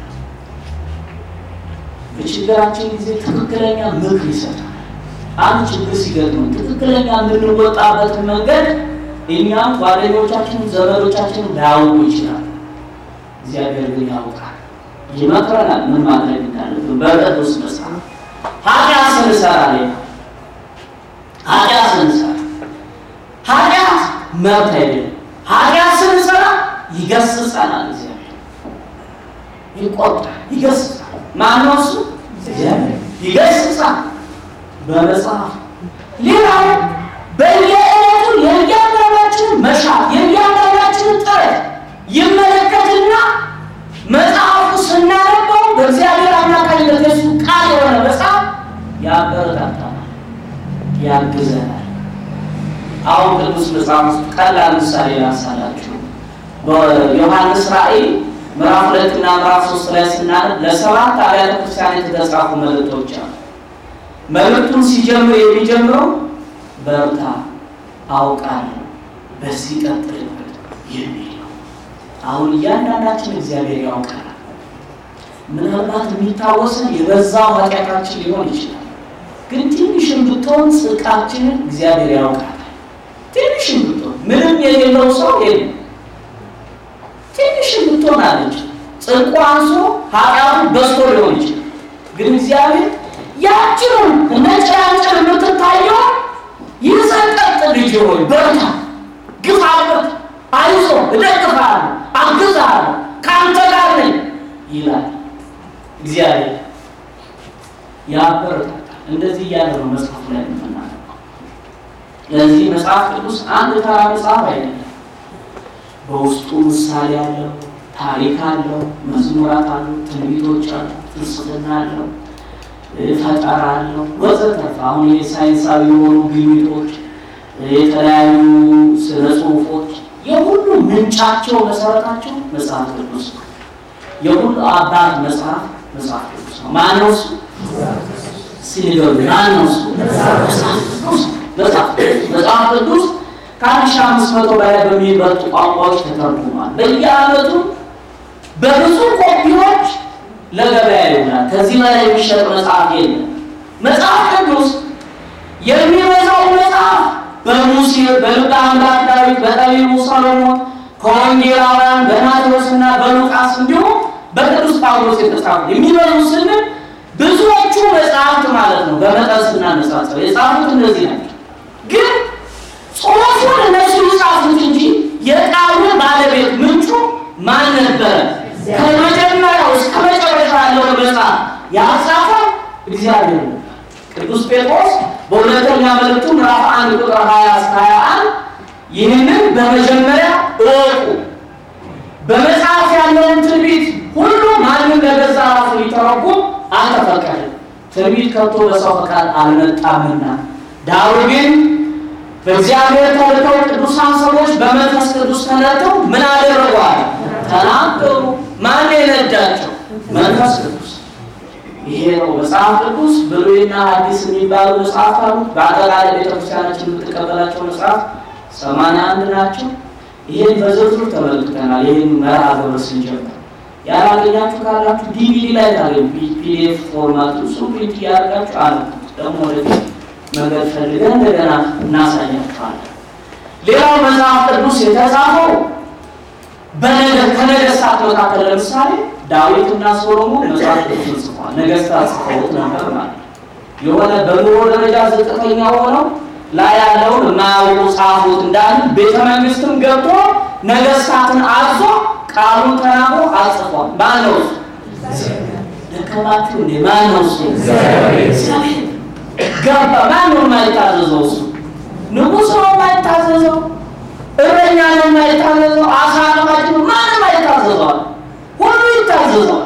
በችግራችን ጊዜ ትክክለኛ ምክር ይሰጣል። አንድ ችግር ሲገጥመን ትክክለኛ የምንወጣበትን መንገድ እኛም ጓደኞቻችን፣ ዘመዶቻችን ላያውቁ ይችላል። እግዚአብሔር ግን ያውቃል፣ ይመክረናል ምን ማድረግ እንዳለብን በቅዱስ መጽሐፍ። ኃጢአት ስንሰራ ሌላ ኃጢአት ስንሰራ ኃጢአት መብት አይደለም። ኃጢአት ስንሰራ ይገስጸናል። እግዚአብሔር ይቆጣል፣ ይገስጻል። ማነው እሱ? እግዚአብሔር ይገስጻል በመጽሐፍ ሌላው በየዕለቱ የእያንዳንዳችንን መሻት የእያንዳንዳችንን ጥረት ይመለከትና መጽሐፉ ስናነበው በእግዚአብሔር አማካኝነት የሱ ቃል የሆነ መጽሐፍ ያበረታታናል፣ ያግዘናል። አሁን ቅዱስ መጽሐፍ ውስጥ ቀላል ምሳሌ ላንሳላችሁ። በዮሐንስ ራእይ ምዕራፍ ሁለት እና ምዕራፍ ሶስት ላይ ስናነብ ለሰባት አብያተ ክርስቲያናት የተጻፉ መልእክቶች አሉ። መልእክቱን ሲጀምር የሚጀምረው በርታ፣ አውቃለሁ፣ በዚህ ቀጥልበት የሚል ነው። አሁን እያንዳንዳችን እግዚአብሔር ያውቃል። ምናልባት የሚታወስን የበዛው ኃጢአታችን ሊሆን ይችላል። ግን ትንሽም ብትሆን ጽድቃችንን እግዚአብሔር ያውቃል። ትንሽም ብትሆን ምንም የሌለው ሰው የለም። ትንሽም ብትሆን አለች ጽድቁ አንሶ ኃጢአቱ በዝቶ ሊሆን ይችላል። ግን እግዚአብሔር ያችንን እንደ ጭላንጭል የምትታየው ይዘቀጥ ልጅ ሆይ በርታ፣ ግፋበት፣ አይዞ፣ እደግፍሃለሁ፣ አግዝሃለሁ፣ ከአንተ ጋር ነኝ ይላል እግዚአብሔር። ያበረታታል። እንደዚህ እያለ ነው መጽሐፉ ላይ የምናነበው። ለዚህ መጽሐፍ ቅዱስ አንድ ተራ መጽሐፍ አይደለም። በውስጡ ምሳሌ አለው፣ ታሪክ አለው፣ መዝሙራት አሉ፣ ትንቢቶች አሉ፣ ፍልስፍና አለው ፈጠራ አለው ወዘተርፈ። አሁን የሳይንሳዊ የሆኑ ግኝቶች፣ የተለያዩ ስነ ጽሁፎች የሁሉ ምንጫቸው መሰረታቸው መጽሐፍ ቅዱስ ነው። የሁሉ አባት መጽሐፍ መጽሐፍ ቅዱስ ነው። ማነው እሱ? ሲንገሩ ማነው እሱ? መጽሐፍ ቅዱስ ከአንድ ሺህ አምስት መቶ በላይ በሚበልጡ ቋንቋዎች ተተርጉሟል። በየዓመቱ በብዙ ኮፒዎች ለገበያ ይሆናል። ከዚህ በላይ የሚሸጥ መጽሐፍ የለም። መጽሐፍ ቅዱስ የሚበዛው መጽሐፍ በሙሴ በልበ አምላክ ዳዊት፣ በጠቢቡ ሰሎሞን፣ ከወንጌላውያን በማቴዎስ እና በሉቃስ እንዲሁም በቅዱስ ጳውሎስ የተጻፉ የሚበዙ ስንል ብዙዎቹ መጽሐፍት ማለት ነው። በመጠን ስናነጻጽር የጻፉት እነዚህ ናቸው። ግን ጽሑፉን እነሱ የጻፉት እንጂ የቃሉ ባለቤት ምንጩ ማን ነበረ? ከመጀመሪያው እስከ መጨረሻ ያለውን መጽሐፍ ያጻፈው እግዚአብሔር ነው። ቅዱስ ጴጥሮስ በሁለተኛ መልእክቱ ምዕራፍ አንድ ቁጥር 20 እስከ 21 ይህንን በመጀመሪያ እወቁ፣ በመጽሐፍ ያለውን ትንቢት ሁሉ ማንም ለገዛ ራሱ ሊተረጉም አልተፈቀደም፣ ትንቢት ከቶ በሰው ፈቃድ አልመጣምና፣ ዳሩ ግን በእግዚአብሔር ተልከው ቅዱሳን ሰዎች በመንፈስ ቅዱስ ተነድተው ምን አደረጓል? ተናገሩ። ማን የነዳቸው? መንፈስ ቅዱስ። ይሄ ነው መጽሐፍ ቅዱስ። ብሉይና ሐዲስ የሚባሉ መጽሐፍ አሉ። በአጠቃላይ ቤተክርስቲያናችን የምትቀበላቸው መጽሐፍ ሰማንያ አንድ ናቸው። ይህን በዝርዝር ተመልክተናል። ይህን መርሃ ግብር ስንጀምር ያላገኛችሁ ካላችሁ ዲቪዲ ላይ ታገኙ ፒዲኤፍ ፎርማት እሱ ፕሪንት እያደረጋችሁ አለ ደግሞ ወደፊት መንገድ ፈልገን እንደገና እናሳያችኋለን። ሌላው መጽሐፍ ቅዱስ የተጻፈው በነገር ከነገስታት መካከል ለምሳሌ ዳዊትና ሶሎሞን መጽሐፍ ቅዱስን ጽፏል። ነገስታት ጽፈውት ነበር ማለት ነው። የሆነ በኑሮ ደረጃ ዝቅተኛ ሆነው ላይ ያለውን የማያውቁ ጻፉት እንዳሉ ቤተ መንግስትም ገብቶ ነገስታትን አዞ ቃሉን ተናግሮ አጽፏል። ማን ነው እሱ? ደከማችሁ እንዴ? ማን ነው እሱ? እግዚአብሔር ገባ። ማን ነው የማይታዘዘው? እሱ ንጉሥ ነው የማይታዘዘው? እረኛ ነው የማይታዘዘው? አሳ አጥማጅ ነው? ማንም አይታዘዘዋል። ሁሉ ይታዘዘዋል።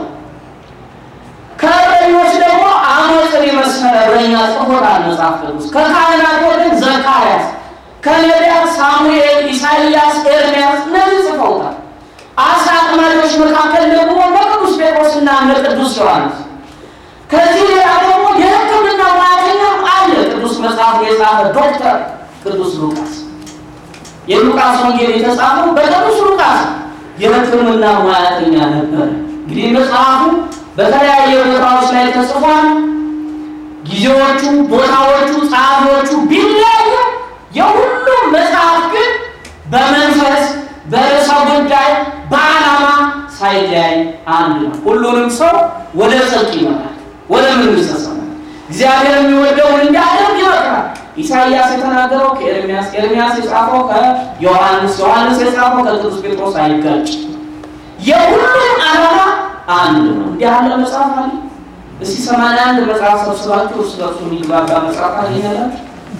ከእረኞች ደግሞ አሞጽን የመሰለ እረኛ ጽፎታል መጽሐፍ ቅዱስ። ከካህናት ወገን ዘካርያስ፣ ከነቢያት ሳሙኤል፣ ኢሳይያስ፣ ኤርምያስ እነዚህ ጽፈውታል። አሳ አጥማጆች መካከል ደግሞ በቅዱስ ጴጥሮስና እነ ቅዱስ ዮሐንስ። ከዚህ ሌላ ደግሞ የሕክምና ሙያተኛ አለ። ቅዱስ መጽሐፍ የጻፈ ዶክተር ቅዱስ ሉቃስ። የሉቃስ ወንጌል የተጻፈው በቅዱስ ሉቃስ የሕክምና ሙያተኛ ነበር። እንግዲህ መጽሐፉ በተለያየ ቦታዎች ላይ ተጽፏል። ጊዜዎቹ፣ ቦታዎቹ፣ ጸሐፊዎቹ ቢለያዩ የሁሉም መጽሐፍ ግን በመንፈስ በርዕሰ ጉዳይ በዓላማ ሳይለያይ አንድ ነው። ሁሉንም ሰው ወደ ጽድቅ ይመራል፣ ወደ መንግሥተ ሰማያት እግዚአብሔር የሚወደውን እንዲያደርግ ይመክራል። ኢሳይያስ የተናገረው ከኤርሚያስ፣ ኤርሚያስ የጻፈው ከዮሐንስ፣ ዮሐንስ የጻፈው ከቅዱስ ጴጥሮስ አይጋጭ። የሁሉም ዓላማ አንድ ነው። እንዲህ ያለ መጽሐፍ አለ። እስቲ ሰማንያ አንድ መጽሐፍ ሰብስባችሁ እርስ በርሱ የሚግባባ መጽሐፍ ታገኛላችሁ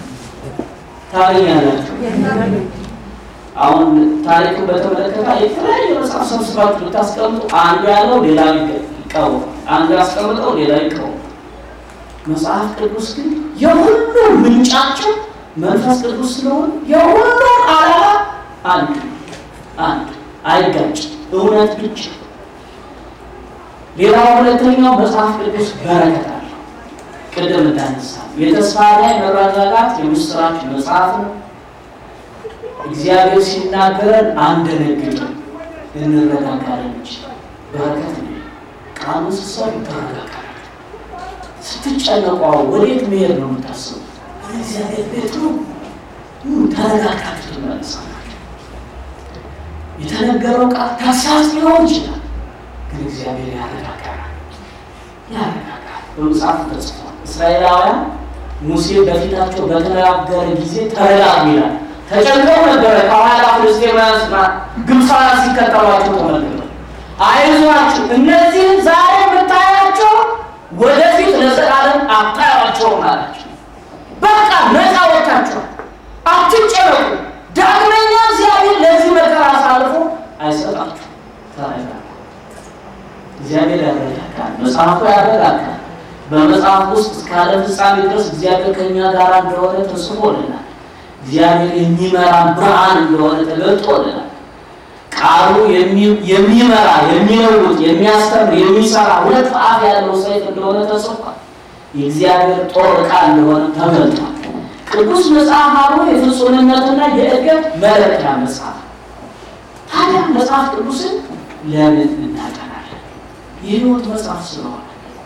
ታገኛላችሁ። አሁን ታሪክን በተመለከተ የተለያየ መጽሐፍ ሰብስባችሁ ብታስቀምጡ አንዱ ያለው ሌላ ይቀወም፣ አንዱ ያስቀምጠው ሌላ ይቀወም። መጽሐፍ ቅዱስ ግን የሁሉም ምንጫቸው መንፈስ ቅዱስ ስለሆነ የሁሉም ዓላማ አንድ አንድ አይጋጭም፣ እውነት ብቻ። ሌላው ሁለተኛው መጽሐፍ ቅዱስ በረከት አለው። ቅድም እንዳነሳ የተስፋ ላይ መረጋጋት የምስራች መጽሐፍ ነው። እግዚአብሔር ሲናገረን አንደነግጥም፣ እንረጋጋለን እንጂ በረከት ነው። ቃሉ ስትሰሩ ተረጋጋል። ስትጨነቁ ወዴት መሄድ ነው የምታስቡ? እግዚአብሔር ቤት ነው። ተረጋጋችሁ ትመለሳላችሁ። የተነገረው ቃል ተግሳጽ ሊሆን ይችላል፣ ግን እግዚአብሔር ያረጋጋል፣ ያረጋጋል። በመጽሐፉ ተጽፏል። እስራኤላውያን ሙሴ በፊታቸው በተነጋገረ ጊዜ ተረጋጉ ይላል። ተጨንቀው ነበረ። ከኋላ ፍልስጤማውያንና ግብፃውያን ሲከተሏቸው ተመልክተው አይዟችሁ፣ እነዚህን ዛሬ የምታያቸው ወደፊት ለዘላለም አታያቸውም አላቸው። በቃ ነፃ ወጥታችኋል፣ አትጨነቁ። ዳግመኛ እግዚአብሔር ለዚህ መከራ አሳልፎ አይሰጣችሁ። ተረጋጉ። እግዚአብሔር ያረጋጋል። መጽሐፉ ያረጋጋል። በመጽሐፍ ውስጥ እስካለ ፍጻሜ ድረስ እግዚአብሔር ከእኛ ጋር እንደሆነ ተጽፎልናል። እግዚአብሔር የሚመራን ብርሃን እንደሆነ ተገልጦልናል። ቃሉ የሚመራ የሚለውጥ፣ የሚያስተምር፣ የሚሰራ ሁለት አፍ ያለው ሰይፍ እንደሆነ ተጽፏል። የእግዚአብሔር ጦር ዕቃ እንደሆነ ተገልጧል። ቅዱስ መጽሐፍ አብሮ የፍጹምነትና የእድገት መለኪያ መጽሐፍ። ታዲያ መጽሐፍ ቅዱስን ለምን እናጠናለን? የሕይወት መጽሐፍ ስለሆነ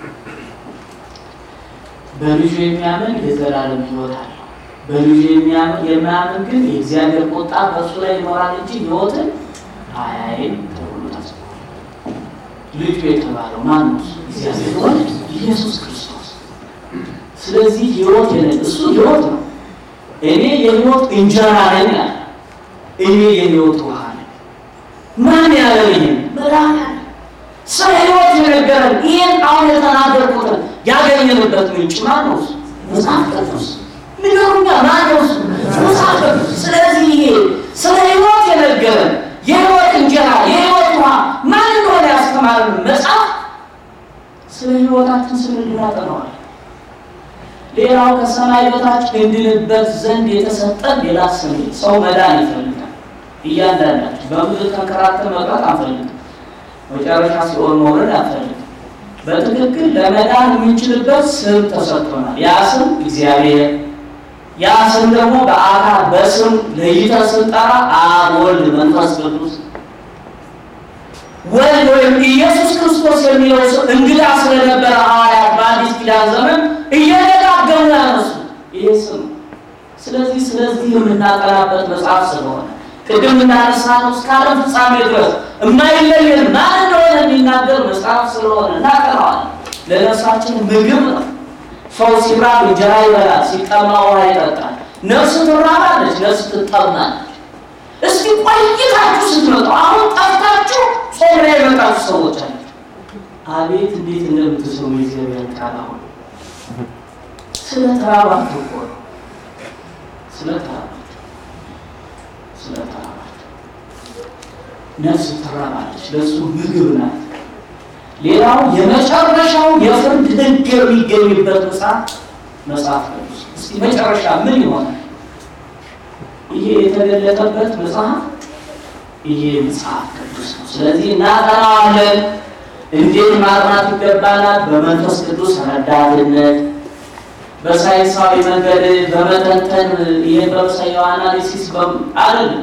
በልጁ የሚያምን የዘላለም ሕይወት አለው። በልጁ የማያምን ግን የእግዚአብሔር ቁጣ በእሱ ላይ ይኖራል እንጂ ሕይወትን አያይም ተብሎ ተጽፏል። ልጁ የተባለው ማን ነው? እግዚአብሔር ወልድ ኢየሱስ ክርስቶስ። ስለዚህ ሕይወት የለ እሱ ሕይወት ነው። እኔ የሕይወት እንጀራ ነኝ አለ። እኔ የሕይወት ውሃ ነኝ። ማን ያለ ይህን መድኃኒዓለም ስለ ሕይወት የነገረን ይህን አሁን የተናገርኩትን ያገኘንበት ምንጭ ማን ነው? መጽሐፍ ቅዱስ ንገሩኛ ማን ነው እሱ? መጽሐፍ ቅዱስ። ስለዚህ ይሄ ስለ ሕይወት የነገረን የሕይወት እንጀራ የሕይወት ውሃ ማን እንደሆነ ያስተማረን መጽሐፍ ስለ ሕይወታችን ስንል እናጠነዋል። ሌላው ከሰማይ በታች እንድንበት ዘንድ የተሰጠን ሌላ ስም ሰው መዳን ይፈልጋል። እያንዳንዳችን በምድር ተንከራተን መቅረት አንፈልግም። መጨረሻ ሲኦል መውረድ አንፈልግም። በትክክል ለመዳን የምንችልበት ስም ተሰጥቶናል። ያ ስም እግዚአብሔር ያ ስም ደግሞ በአካል በስም ለይተህ ስንጠራ አብ፣ ወልድ፣ መንፈስ ቅዱስ ወልድ ወይም ኢየሱስ ክርስቶስ የሚለው ስም እንግዳ ስለነበረ ሐዋርያት በአዲስ ኪዳን ዘመን እየደጋገሙ ያነሱ ይሄ ስም ስለዚህ ስለዚህ የምናጠናበት መጽሐፍ ስለሆነ ቅድም እንዳነሳነው እስከ ዓለም ፍጻሜ ድረስ የማይለየን ማን እንደሆነ የሚናገር መጽሐፍ ስለሆነ እናጠናዋለን። ለነፍሳችን ምግብ ነው። ሰው ሲራብ እንጀራ ይበላል፣ ሲጠማ ውሃ ይጠጣል። ነፍስ ትራባለች፣ ነፍስ ትጠማለች። እስቲ ቆይታችሁ ስትመጡ አሁን ጠፍታችሁ ጾም ላይ የመጣችሁ ሰዎች አላችሁ። አቤት እንዴት እንደምትስሩ የእግዚአብሔር ቃል አሁን ስለ ተራባችሁ እኮ ነው። ስለ ተራባችሁ ስለ ተራባችሁ ነፍስ ትራባለች፣ ለእሱ ምግብ ናት። ሌላው የመጨረሻው የፍርድ ሕግ የሚገኝበት መጽሐፍ መጽሐፍ ቅዱስ። እስቲ መጨረሻ ምን ይሆናል? ይሄ የተገለጠበት መጽሐፍ ይሄ መጽሐፍ ቅዱስ ነው። ስለዚህ እናጠናዋለን። እንዴት ማጥናት ይገባናል? በመንፈስ ቅዱስ ረዳትነት፣ በሳይንሳዊ መንገድ በመተንተን ይህን በምሳያው አናሊሲስ አይደለም።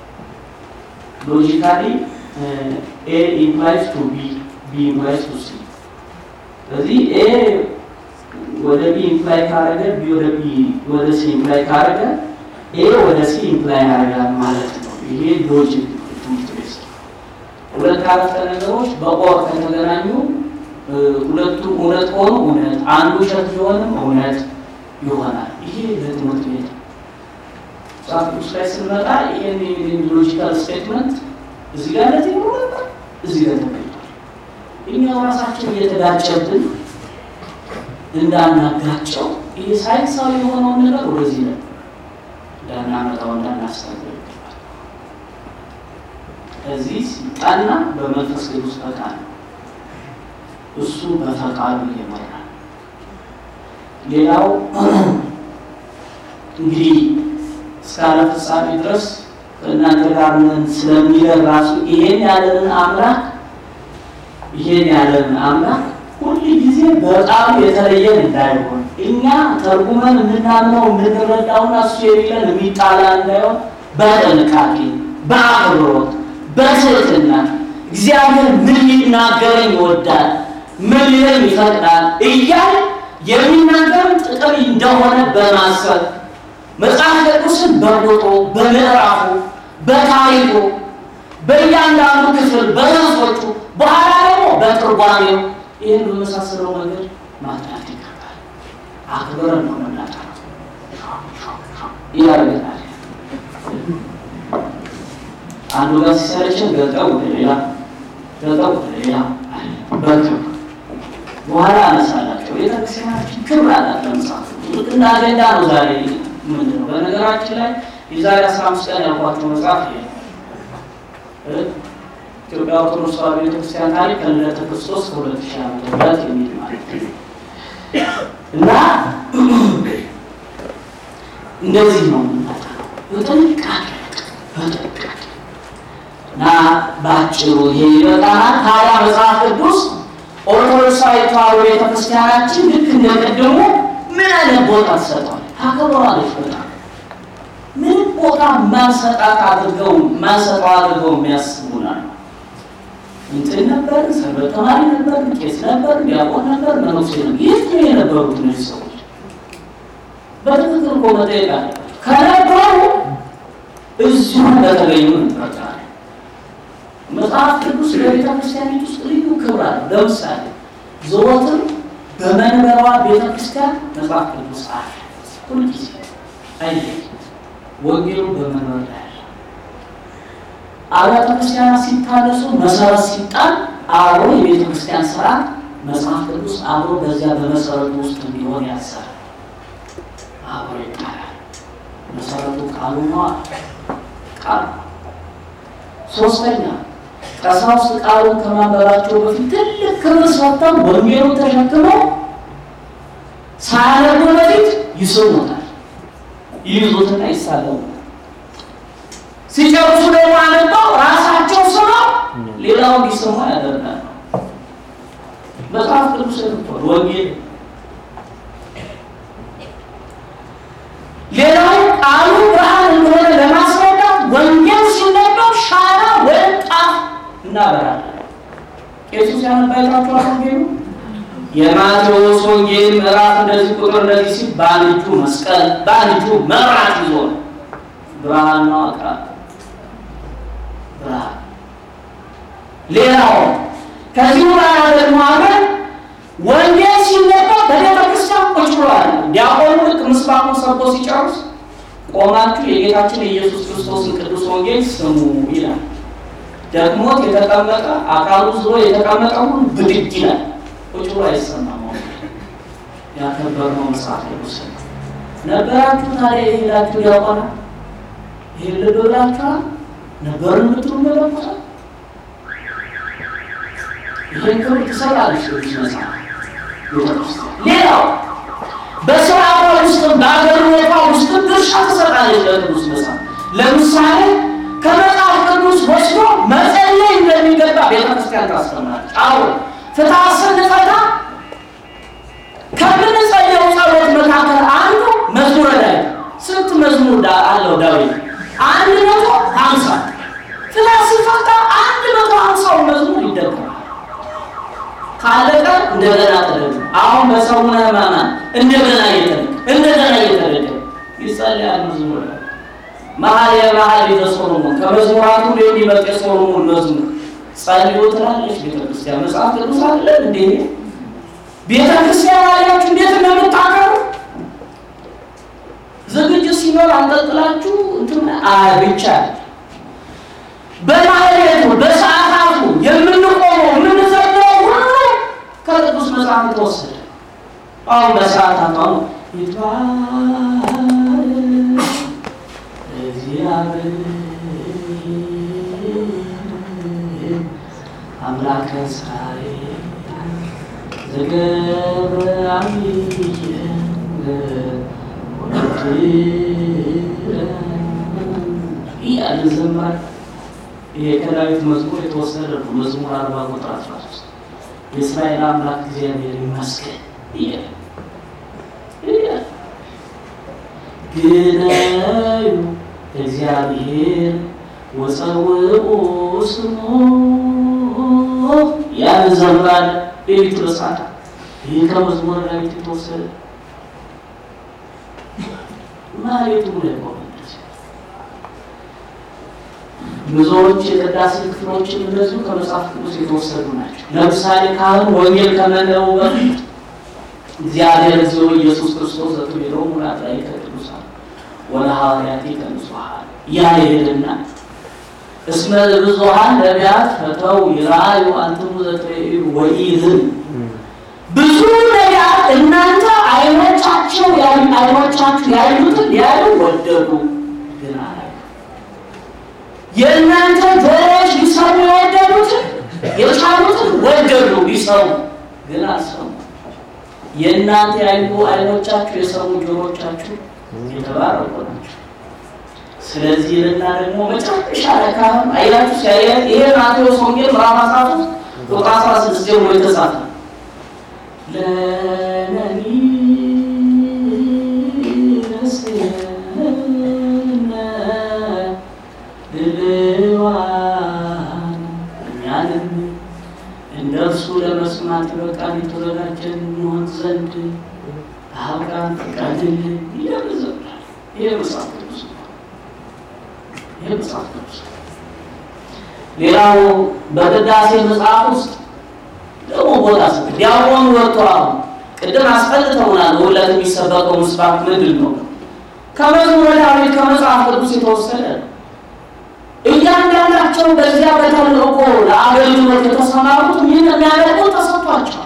ሎጂካሊ ኤ ኢምፕላይስ ቱ ቢ ቢ ኢምፕላይስ ቱ ሲ። ስለዚህ ኤ ወደ ቢ ኢምፕላይ ካረገ ቢ ወደ ቢ ወደ ሲ ኢምፕላይ ካረገ ኤ ወደ ሲ ኢምፕላይ ያደርጋል ማለት ነው። ይሄ ሎጂክ ትምህርት ቤት ሁለት አረፍተ ነገሮች በኦር ከተገናኙ ሁለቱ እውነት ሆኑ እውነት፣ አንዱ ውሸት ቢሆንም እውነት ይሆናል። ይሄ ለትምህርት ቤት መጽሐፍ ቅዱስ ላይ ስንመጣ ይሄን ሎጂካል ስቴትመንት እዚህ ጋር ለዚህ ነው ነበር እዚህ ጋር ተገኝቷል። እኛው ራሳችን እየተጋጨብን እንዳናጋጨው ይሄ ሳይንሳዊ የሆነውን ነገር ወደዚህ ነው እንዳናመጣው እንዳናስተምር ይገባል። እዚህ ሲጠና በመንፈስ ቅዱስ ፈቃድ ነው። እሱ በፈቃዱ ይመራል። ሌላው እንግዲህ እስከ ዓለም ፍጻሜ ድረስ ከእናንተ ጋር ነን ስለሚለን ራሱ ይሄን ያለንን አምላክ ይሄን ያለንን አምላክ ሁል ጊዜ በቃሉ የተለየን እንዳይሆን እኛ ተርጉመን የምናምነው የምንረዳውና እሱ የሚለን የሚጣላ እንዳይሆን በጥንቃቄ በአክብሮት በትህትና እግዚአብሔር ምን ሊናገረኝ ይወዳል፣ ምን ሊለን ይፈቅዳል እያል የሚናገርን ጥቅም እንደሆነ በማሰብ መጽሐፍ ቅዱስን በቦቶ በምዕራፉ በታሪኩ በእያንዳንዱ ክፍል በርዕሶቹ በኋላ ደግሞ በትርጓሜው ይህን በመሳሰለው መንገድ ማጥናት ይገባል። አክብረን ነው መናጠር ያደርገናል። አንዱ ጋር ሲሰለችን ገልጠው ወደ ሌላ ገልጠው ወደ ሌላ በክብር በኋላ አነሳላቸው። ቤተክርስቲያናችን ክብር አላት። ለመጽሐፍ ልክ እንደ አጀንዳ ነው ዛሬ ምንድን ነው። በነገራችን ላይ የዛሬ አስራ አምስት ቀን ያልኳቸው መጽሐፍ ይሄ ኢትዮጵያ ኦርቶዶክስ ተዋሕዶ ቤተክርስቲያን ታሪክ ከልደተ ክርስቶስ ከሁለት ሺህ ዓመተ ምህረት የሚል ማለት ነው እና እንደዚህ ነው የምናጠናው በጥንቃቄ በጥንቃቄ እና በአጭሩ ይሄ ይበቃናል። ታዲያ መጽሐፍ ቅዱስ ኦርቶዶክሳዊ ተዋሕዶ ቤተክርስቲያናችን ልክ እንደቀደሙ ምን አይነት ቦታ ትሰጠዋል? ታከብረዋለች። በጣም ምንም ቦታ ማንሰጣት አድርገው ማንሰጠው አድርገው የሚያስቡናል። እንትን ነበር፣ ሰንበት ተማሪ ነበር፣ ቄስ ነበር፣ ዲያቆን ነበር፣ መነኩሴ ነበር። የት ነው የነበሩት እነዚህ ሰዎች? በትክክል እኮ መጠየቅ አለባቸው። ከነበሩ እዚሁ እንደተገኙ እንጠራለን። መጽሐፍ ቅዱስ በቤተ ክርስቲያኒት ውስጥ ልዩ ክብር አለው። ለምሳሌ ዘወትር በመንበሯ ቤተ ክርስቲያን መጽሐፍ ቅዱስ አለ። ሁልጊዜ አይለይ። ወንጌሉ በመንበር ላይ አለ። አብያተ ክርስቲያናት ሲታደሱ መሰረት ሲጣል አብሮ የቤተ ክርስቲያን ስርዓት መጽሐፍ ቅዱስ አብሮ በዚያ በመሰረቱ ውስጥ እንዲሆን ያሰራል። አብሮ ይጣላል። መሰረቱ ቃሉ ነው። ቃሉ ሶስተኛ ቀሳውስት ቃሉን ከማንበባቸው በፊት ትልቅ ክብር ሰጥተው ወንጌሉን ተሸክመው ሳያነቡ በፊት ይስሙታል፣ ይይዙትና ይሳለሙታል። ሲጨርሱ ደግሞ አነበው ራሳቸው ስመው ሌላው እንዲሰሙ ያደርጋል። መጽሐፍ ቅዱስ ወንጌል ሌላው ቃሉ ብርሃን እንደሆነ ለማስረዳት ወንጌል ሲነበብ ሻራ ወይም ጣፍ እናበራለን። ቄሱ ሲያነባይታችኋል ወንጌሉ የማቴዎስ ወንጌል ምዕራፍ እንደዚህ ቁጥር እንደዚህ ሲል በአንድ እጁ መስቀል በአንድ እጁ መብራት ይዞ ነው። ብርሃን ነው አቃ ብርሃን ሌላው ከዚህ በኋላ ደግሞ አገር ወንጌል ሲነበብ በቤተ ክርስቲያን ቁጭ ብሏል። ዲያቆኑ ልክ ምስባኩን ሰብኮ ሲጨርስ ቆማችሁ የጌታችን የኢየሱስ ክርስቶስን ቅዱስ ወንጌል ስሙ ይላል። ደግሞት የተቀመጠ አካሉ ዝሮ የተቀመጠ ሁሉ ብድግ ይላል። ቁጭ ብሎ አይሰማም። ያከበርነው መጽሐፍ ቅዱስ ነበራችሁ። ታዲያ የሄዳችሁ ዲያቆና ይሄን ልብ ብላችኋል ነበር የምትሉ መለኮታል ይህን ክብር ትሰጣለች ቅዱስ መጽሐፍ ቤተክርስቲያን። ሌላው በስርዓቷ ውስጥም በአገልግሎቷ ውስጥም ድርሻ ትሰጣለች ለቅዱስ መጽሐፍ። ለምሳሌ ከመጽሐፍ ቅዱስ ወስዶ መጸለይ እንደሚገባ ቤተክርስቲያን ታስተምራለች። አዎ ፍትሐ ስንፈታ ከምንጸልየው ጸሎት መካከል አንዱ መዝሙረ ዳዊት። ስንት መዝሙር ዳ- አለው ዳዊት? አንድ መቶ ሀምሳ ፍትሐ ሲፈታ አንድ መቶ ሀምሳው መዝሙር ይደገማል። ካለቀ እንደገና ተደግ አሁን በሰሙነ ሕማማት እንደገና እየተደግ እንደገና እየተደግ ይጸልያል። መዝሙር መሀል የመሀል ቤተ ሶሎሞን ከመዝሙራቱ የሚበልጥ የሶሎሞን መዝሙር ጸልዩ ትላለች ቤተክርስቲያን። መጽሐፍ ቅዱስ አለ እንዴ? ቤተክርስቲያን አላችሁ እንዴት እንደምታከሩ ዝግጅት ሲኖር አንጠልጥላችሁ እንትን አይ ብቻ በማህሌቱ በሰዓታቱ የምንቆመው የምንዘለው ሁሉ ከቅዱስ መጽሐፍ የተወሰደ አሁን በሰዓታቱ አሁን ይትባረክ እግዚአብሔር አምላከ እስራኤል ዘገብረ አብየ እያለ ዘምራል። ይሄ ከዳዊት መዝሙር የተወሰደ ነው። መዝሙር አርባ ቁጥር አስራ ሶስት የእስራኤል አምላክ እግዚአብሔር ይመስገን እያለ እያለ ግነዩ እግዚአብሔር ወፀውኡ ስሙ ያን ዘምራል። ሌሊት በሰዓት ይህ ከመዝሙረ ዳዊት የተወሰደ ማሌቱ ላይ ቆመ። ብዙዎች የቅዳሴ ክፍሎችን እንደዚሁ ከመጽሐፍ ቅዱስ የተወሰዱ ናቸው። ለምሳሌ ካህኑ ወንጌል ከመንበቡ በፊት እግዚአብሔር እግዚኦ ኢየሱስ ክርስቶስ ዘትቤሎ ሙላት ላይ ከቅዱሳን ወለ ሐዋርያት ከንጹሐን ያ ይሄድና እስመ ብዙኃን ነቢያት ፈተው ይራዩ አንትሙ ዘትሬዩ ወኢዝን ብዙ ነቢያት እናንተ አይኖቻቸው አይኖቻችሁ ያዩትን ያዩ ወደዱ ግን አላዩ የእናንተ ጆሮዎች ሊሰሙ የወደዱትን የቻሉትን ወደዱ ሊሰሙ ግን አልሰሙ። የእናንተ ያዩ አይኖቻችሁ የሰሙ ጆሮቻችሁ የተባረኩ ናቸው። ስለዚህ ልና ደግሞ መጨረሻ ላይ ካህኑ አይላችሁ ሲያየ ይሄ ማቴዎስ ወንጌል ምዕራፍ አስራ ሶስት ቁጥር አስራ ስድስት ጀምሮ የተጻፈ ለነኒ ድልዋን እኛንም እንደ እርሱ ለመስማት በቃል የተዘጋጀን እንሆን ዘንድ አብቃን ፍቀድልን እያለ ዘምራል። ይሄ መጽሐፍ ቅዱስ ነው። ይሄ መጽሐፍ ቅዱስ ነው። ሌላው በቅዳሴ መጽሐፍ ውስጥ ደግሞ ቦታ ስ ዲያቆኑ ወጥቶ አሁን ቅድም አስፈልተውናል። በሁለት የሚሰበከው ምስባክ ምንድን ነው? ከመዝሙረ ዳዊት ከመጽሐፍ ቅዱስ የተወሰደ ነው። እያንዳንዳቸው በዚያ በተልእኮ ለአገልግሎት የተሰማሩት ይህን የሚያደርጉ ተሰጥቷቸዋል።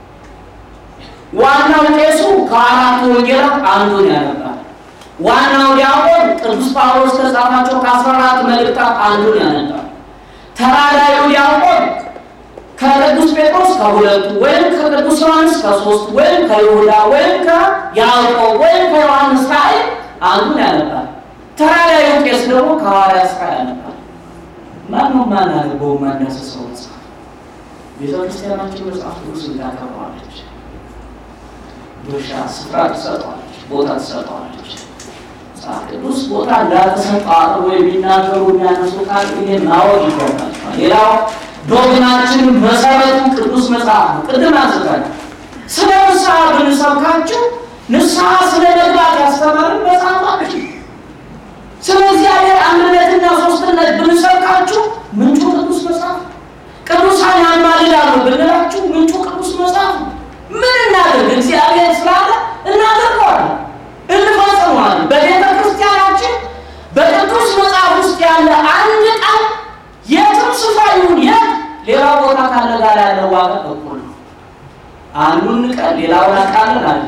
ዋናው ቄሱ ከአራቱ ወንጌላት አንዱን ያነባል። ዋናው ዲያቆን ቅዱስ ጳውሎስ ከጻፋቸው ከአስራ አራት መልእክታት አንዱን ያነባል። ተራዳዩ ዲያቆን ከቅዱስ ጴጥሮስ ከሁለቱ ወይም ከቅዱስ ዮሐንስ ከሶስት ወይም ከይሁዳ ወይም ከያዕቆብ ወይም ከዮሐንስ ራእይ አንዱን ያነባል። ተራዳዩ ቄስ ደግሞ ከሐዋርያት ሥራ ያነባል። ማነው ማናነበው ማዳሰሰው መጽሐፍ? ቤተክርስቲያናችን መጽሐፍ ቅዱስ ታከብረዋለች፣ ድርሻ ስፍራ ትሰጠዋለች፣ ቦታ ትሰጠዋለች። መጽሐፍ ቅዱስ ቦታ እንዳልተሰጠ አቅርቦ የሚናገሩ የሚያነሱ ካሉ ይሄን ማወቅ ይገባቸዋል። ሌላው ዶግማችን መሰረቱ ቅዱስ መጽሐፍ ነው። ቅድም አንስታል። ስለ ንስሐ ብንሰብካችሁ ንስሐ ስለ መግባት ያስተማርን መጽሐፋችን ስለ እግዚአብሔር አንድነትና ሶስትነት ብንሰብካችሁ ምንጩ ቅዱስ መጽሐፍ ቅዱሳን ያማልዳሉ ብንላችሁ ምንጩ ቅዱስ መጽሐፍ ነው። ምን እናደርግ? እግዚአብሔር ስላለ እናደርገዋለን፣ እንፈጽመዋለን። በቤተ ክርስቲያናችን በቅዱስ መጽሐፍ ውስጥ ያለ አንድ ቃል የትም ስፍራ ይሁን የት ሌላ ቦታ ካለ ጋር ያለ ዋጋ እኩል ነው። አንዱን ቀን ሌላውን አቃለን አለ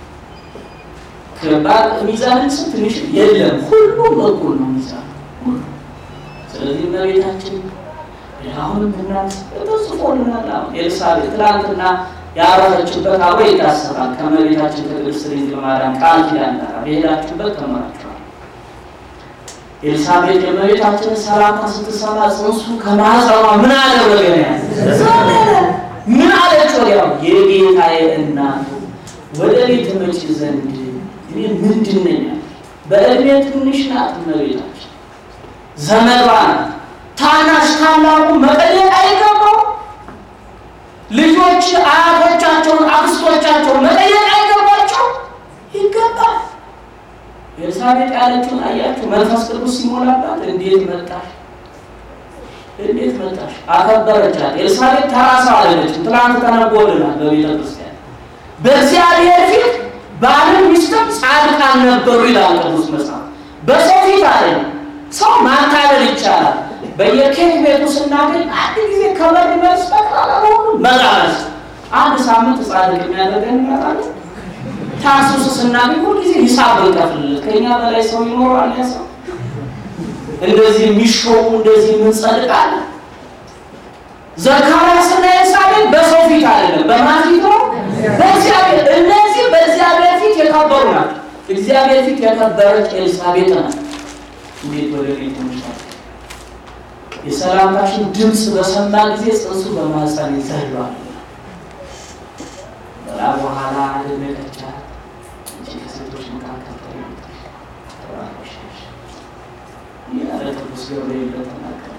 ከባድ ሚዛንን ስም ትንሽ የለም፣ ሁሉም እኩል ነው ሚዛን ሁሉ። ስለዚህ እመቤታችን አሁንም እናንስ ተጽፎልናል። አሁን ኤልሳቤጥ ትናንትና ያረፈችበት አብሮ ይታሰባል። ከእመቤታችን ከቅድስት ድንግል ማርያም ቃል ኪዳን ጋር በሄዳችሁበት ተምራችኋል። ኤልሳቤጥ የእመቤታችንን ሰላምታ ስትሰማ ጽንሱ ከማህፀኗ ምን አደረገ ነው ያለ ምን አለች? ወዲያው የጌታዬ እናቱ ወደ ቤት ትመጪ ዘንድ እኔ ምንድን ነኝ አለች። በእድሜ ትንሽ ናት እመቤታችን፣ ዘመዷ ናት። ታናሽ ታላቁ መጠየቅ አይገባው? ልጆች አያቶቻቸውን አክስቶቻቸውን መጠየቅ አይገባቸው? ይገባል። ኤልሳቤጥ ያለችውን አያችሁ? መንፈስ ቅዱስ ሲሞላባት እንዴት መጣሽ እንዴት መጣሽ? አከበረቻት። ኤልሳቤጥ ተራ ሰው አይደለችም። ትናንት ተነቦልናል በቤተ ክርስቲያን በእግዚአብሔር ፊት ባልም ሚስትም ጻድቃን ነበሩ ይላል ቅዱስ መጽሐፍ። በሰው ፊት አይደለም። ሰው ማታለል ይቻላል። በየኬክ ቤቱ ስናገኝ አንድ ጊዜ ከበር መልስ ጠቅላላ በሆኑ መቃመስ አንድ ሳምንት ጻድቅ የሚያደርገን ይመጣል። ታሱስ ስናገኝ ሁልጊዜ ሂሳብ ብንከፍልለት ከእኛ በላይ ሰው ይኖራል። ያ ሰው እንደዚህ የሚሾሙ እንደዚህ የምንጸድቃለ ዘካርያስና ኤልሳቤጥ በሰው ፊት አይደለም፣ በማን ፊት ነው? በእግዚአብሔር። እነዚህ በእግዚአብሔር ፊት የከበሩ ናቸው። እግዚአብሔር ፊት የከበረች ኤልሳቤጥ ናት። እንዴት ወደ ቤት ትመሻል? የሰላምታሽን ድምፅ በሰማ ጊዜ ጽንሱ በማህፀን ይዘሏል። በላ በኋላ አደነቀቻት። አንቺ ከሴቶች መካከል ተለይተሽ ተባረክሽ ነሽ ያለ ቅዱስ ገብርኤል ተናገረ።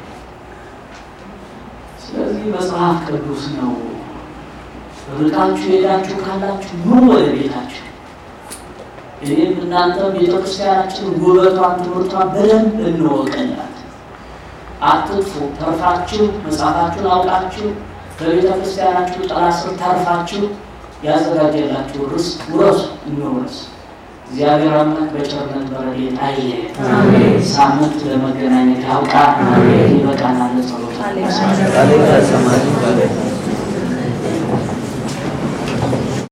ስለዚህ መጽሐፍ ቅዱስ ነው። ርቃችሁ ሄዳችሁ ካላችሁ ኑ ወደ ቤታችሁ። እኔም እናንተም ቤተክርስቲያናችን ውበቷን፣ ትምህርቷን በደንብ እንወቀላት። አትጥፉ። ተርፋችሁ መጽሐፋችሁን አውቃችሁ በቤተ ክርስቲያናችሁ ጥላ ስር ተርፋችሁ ያዘጋጀላችሁ ርስት ውረሱ፣ እንውረስ። እግዚአብሔር አምላክ በቸርነት በረድኤት አይለየን። ሳምንት ለመገናኘት ያውቃል። ይበቃናል። ጸሎት ቃሌ ተሰማኝ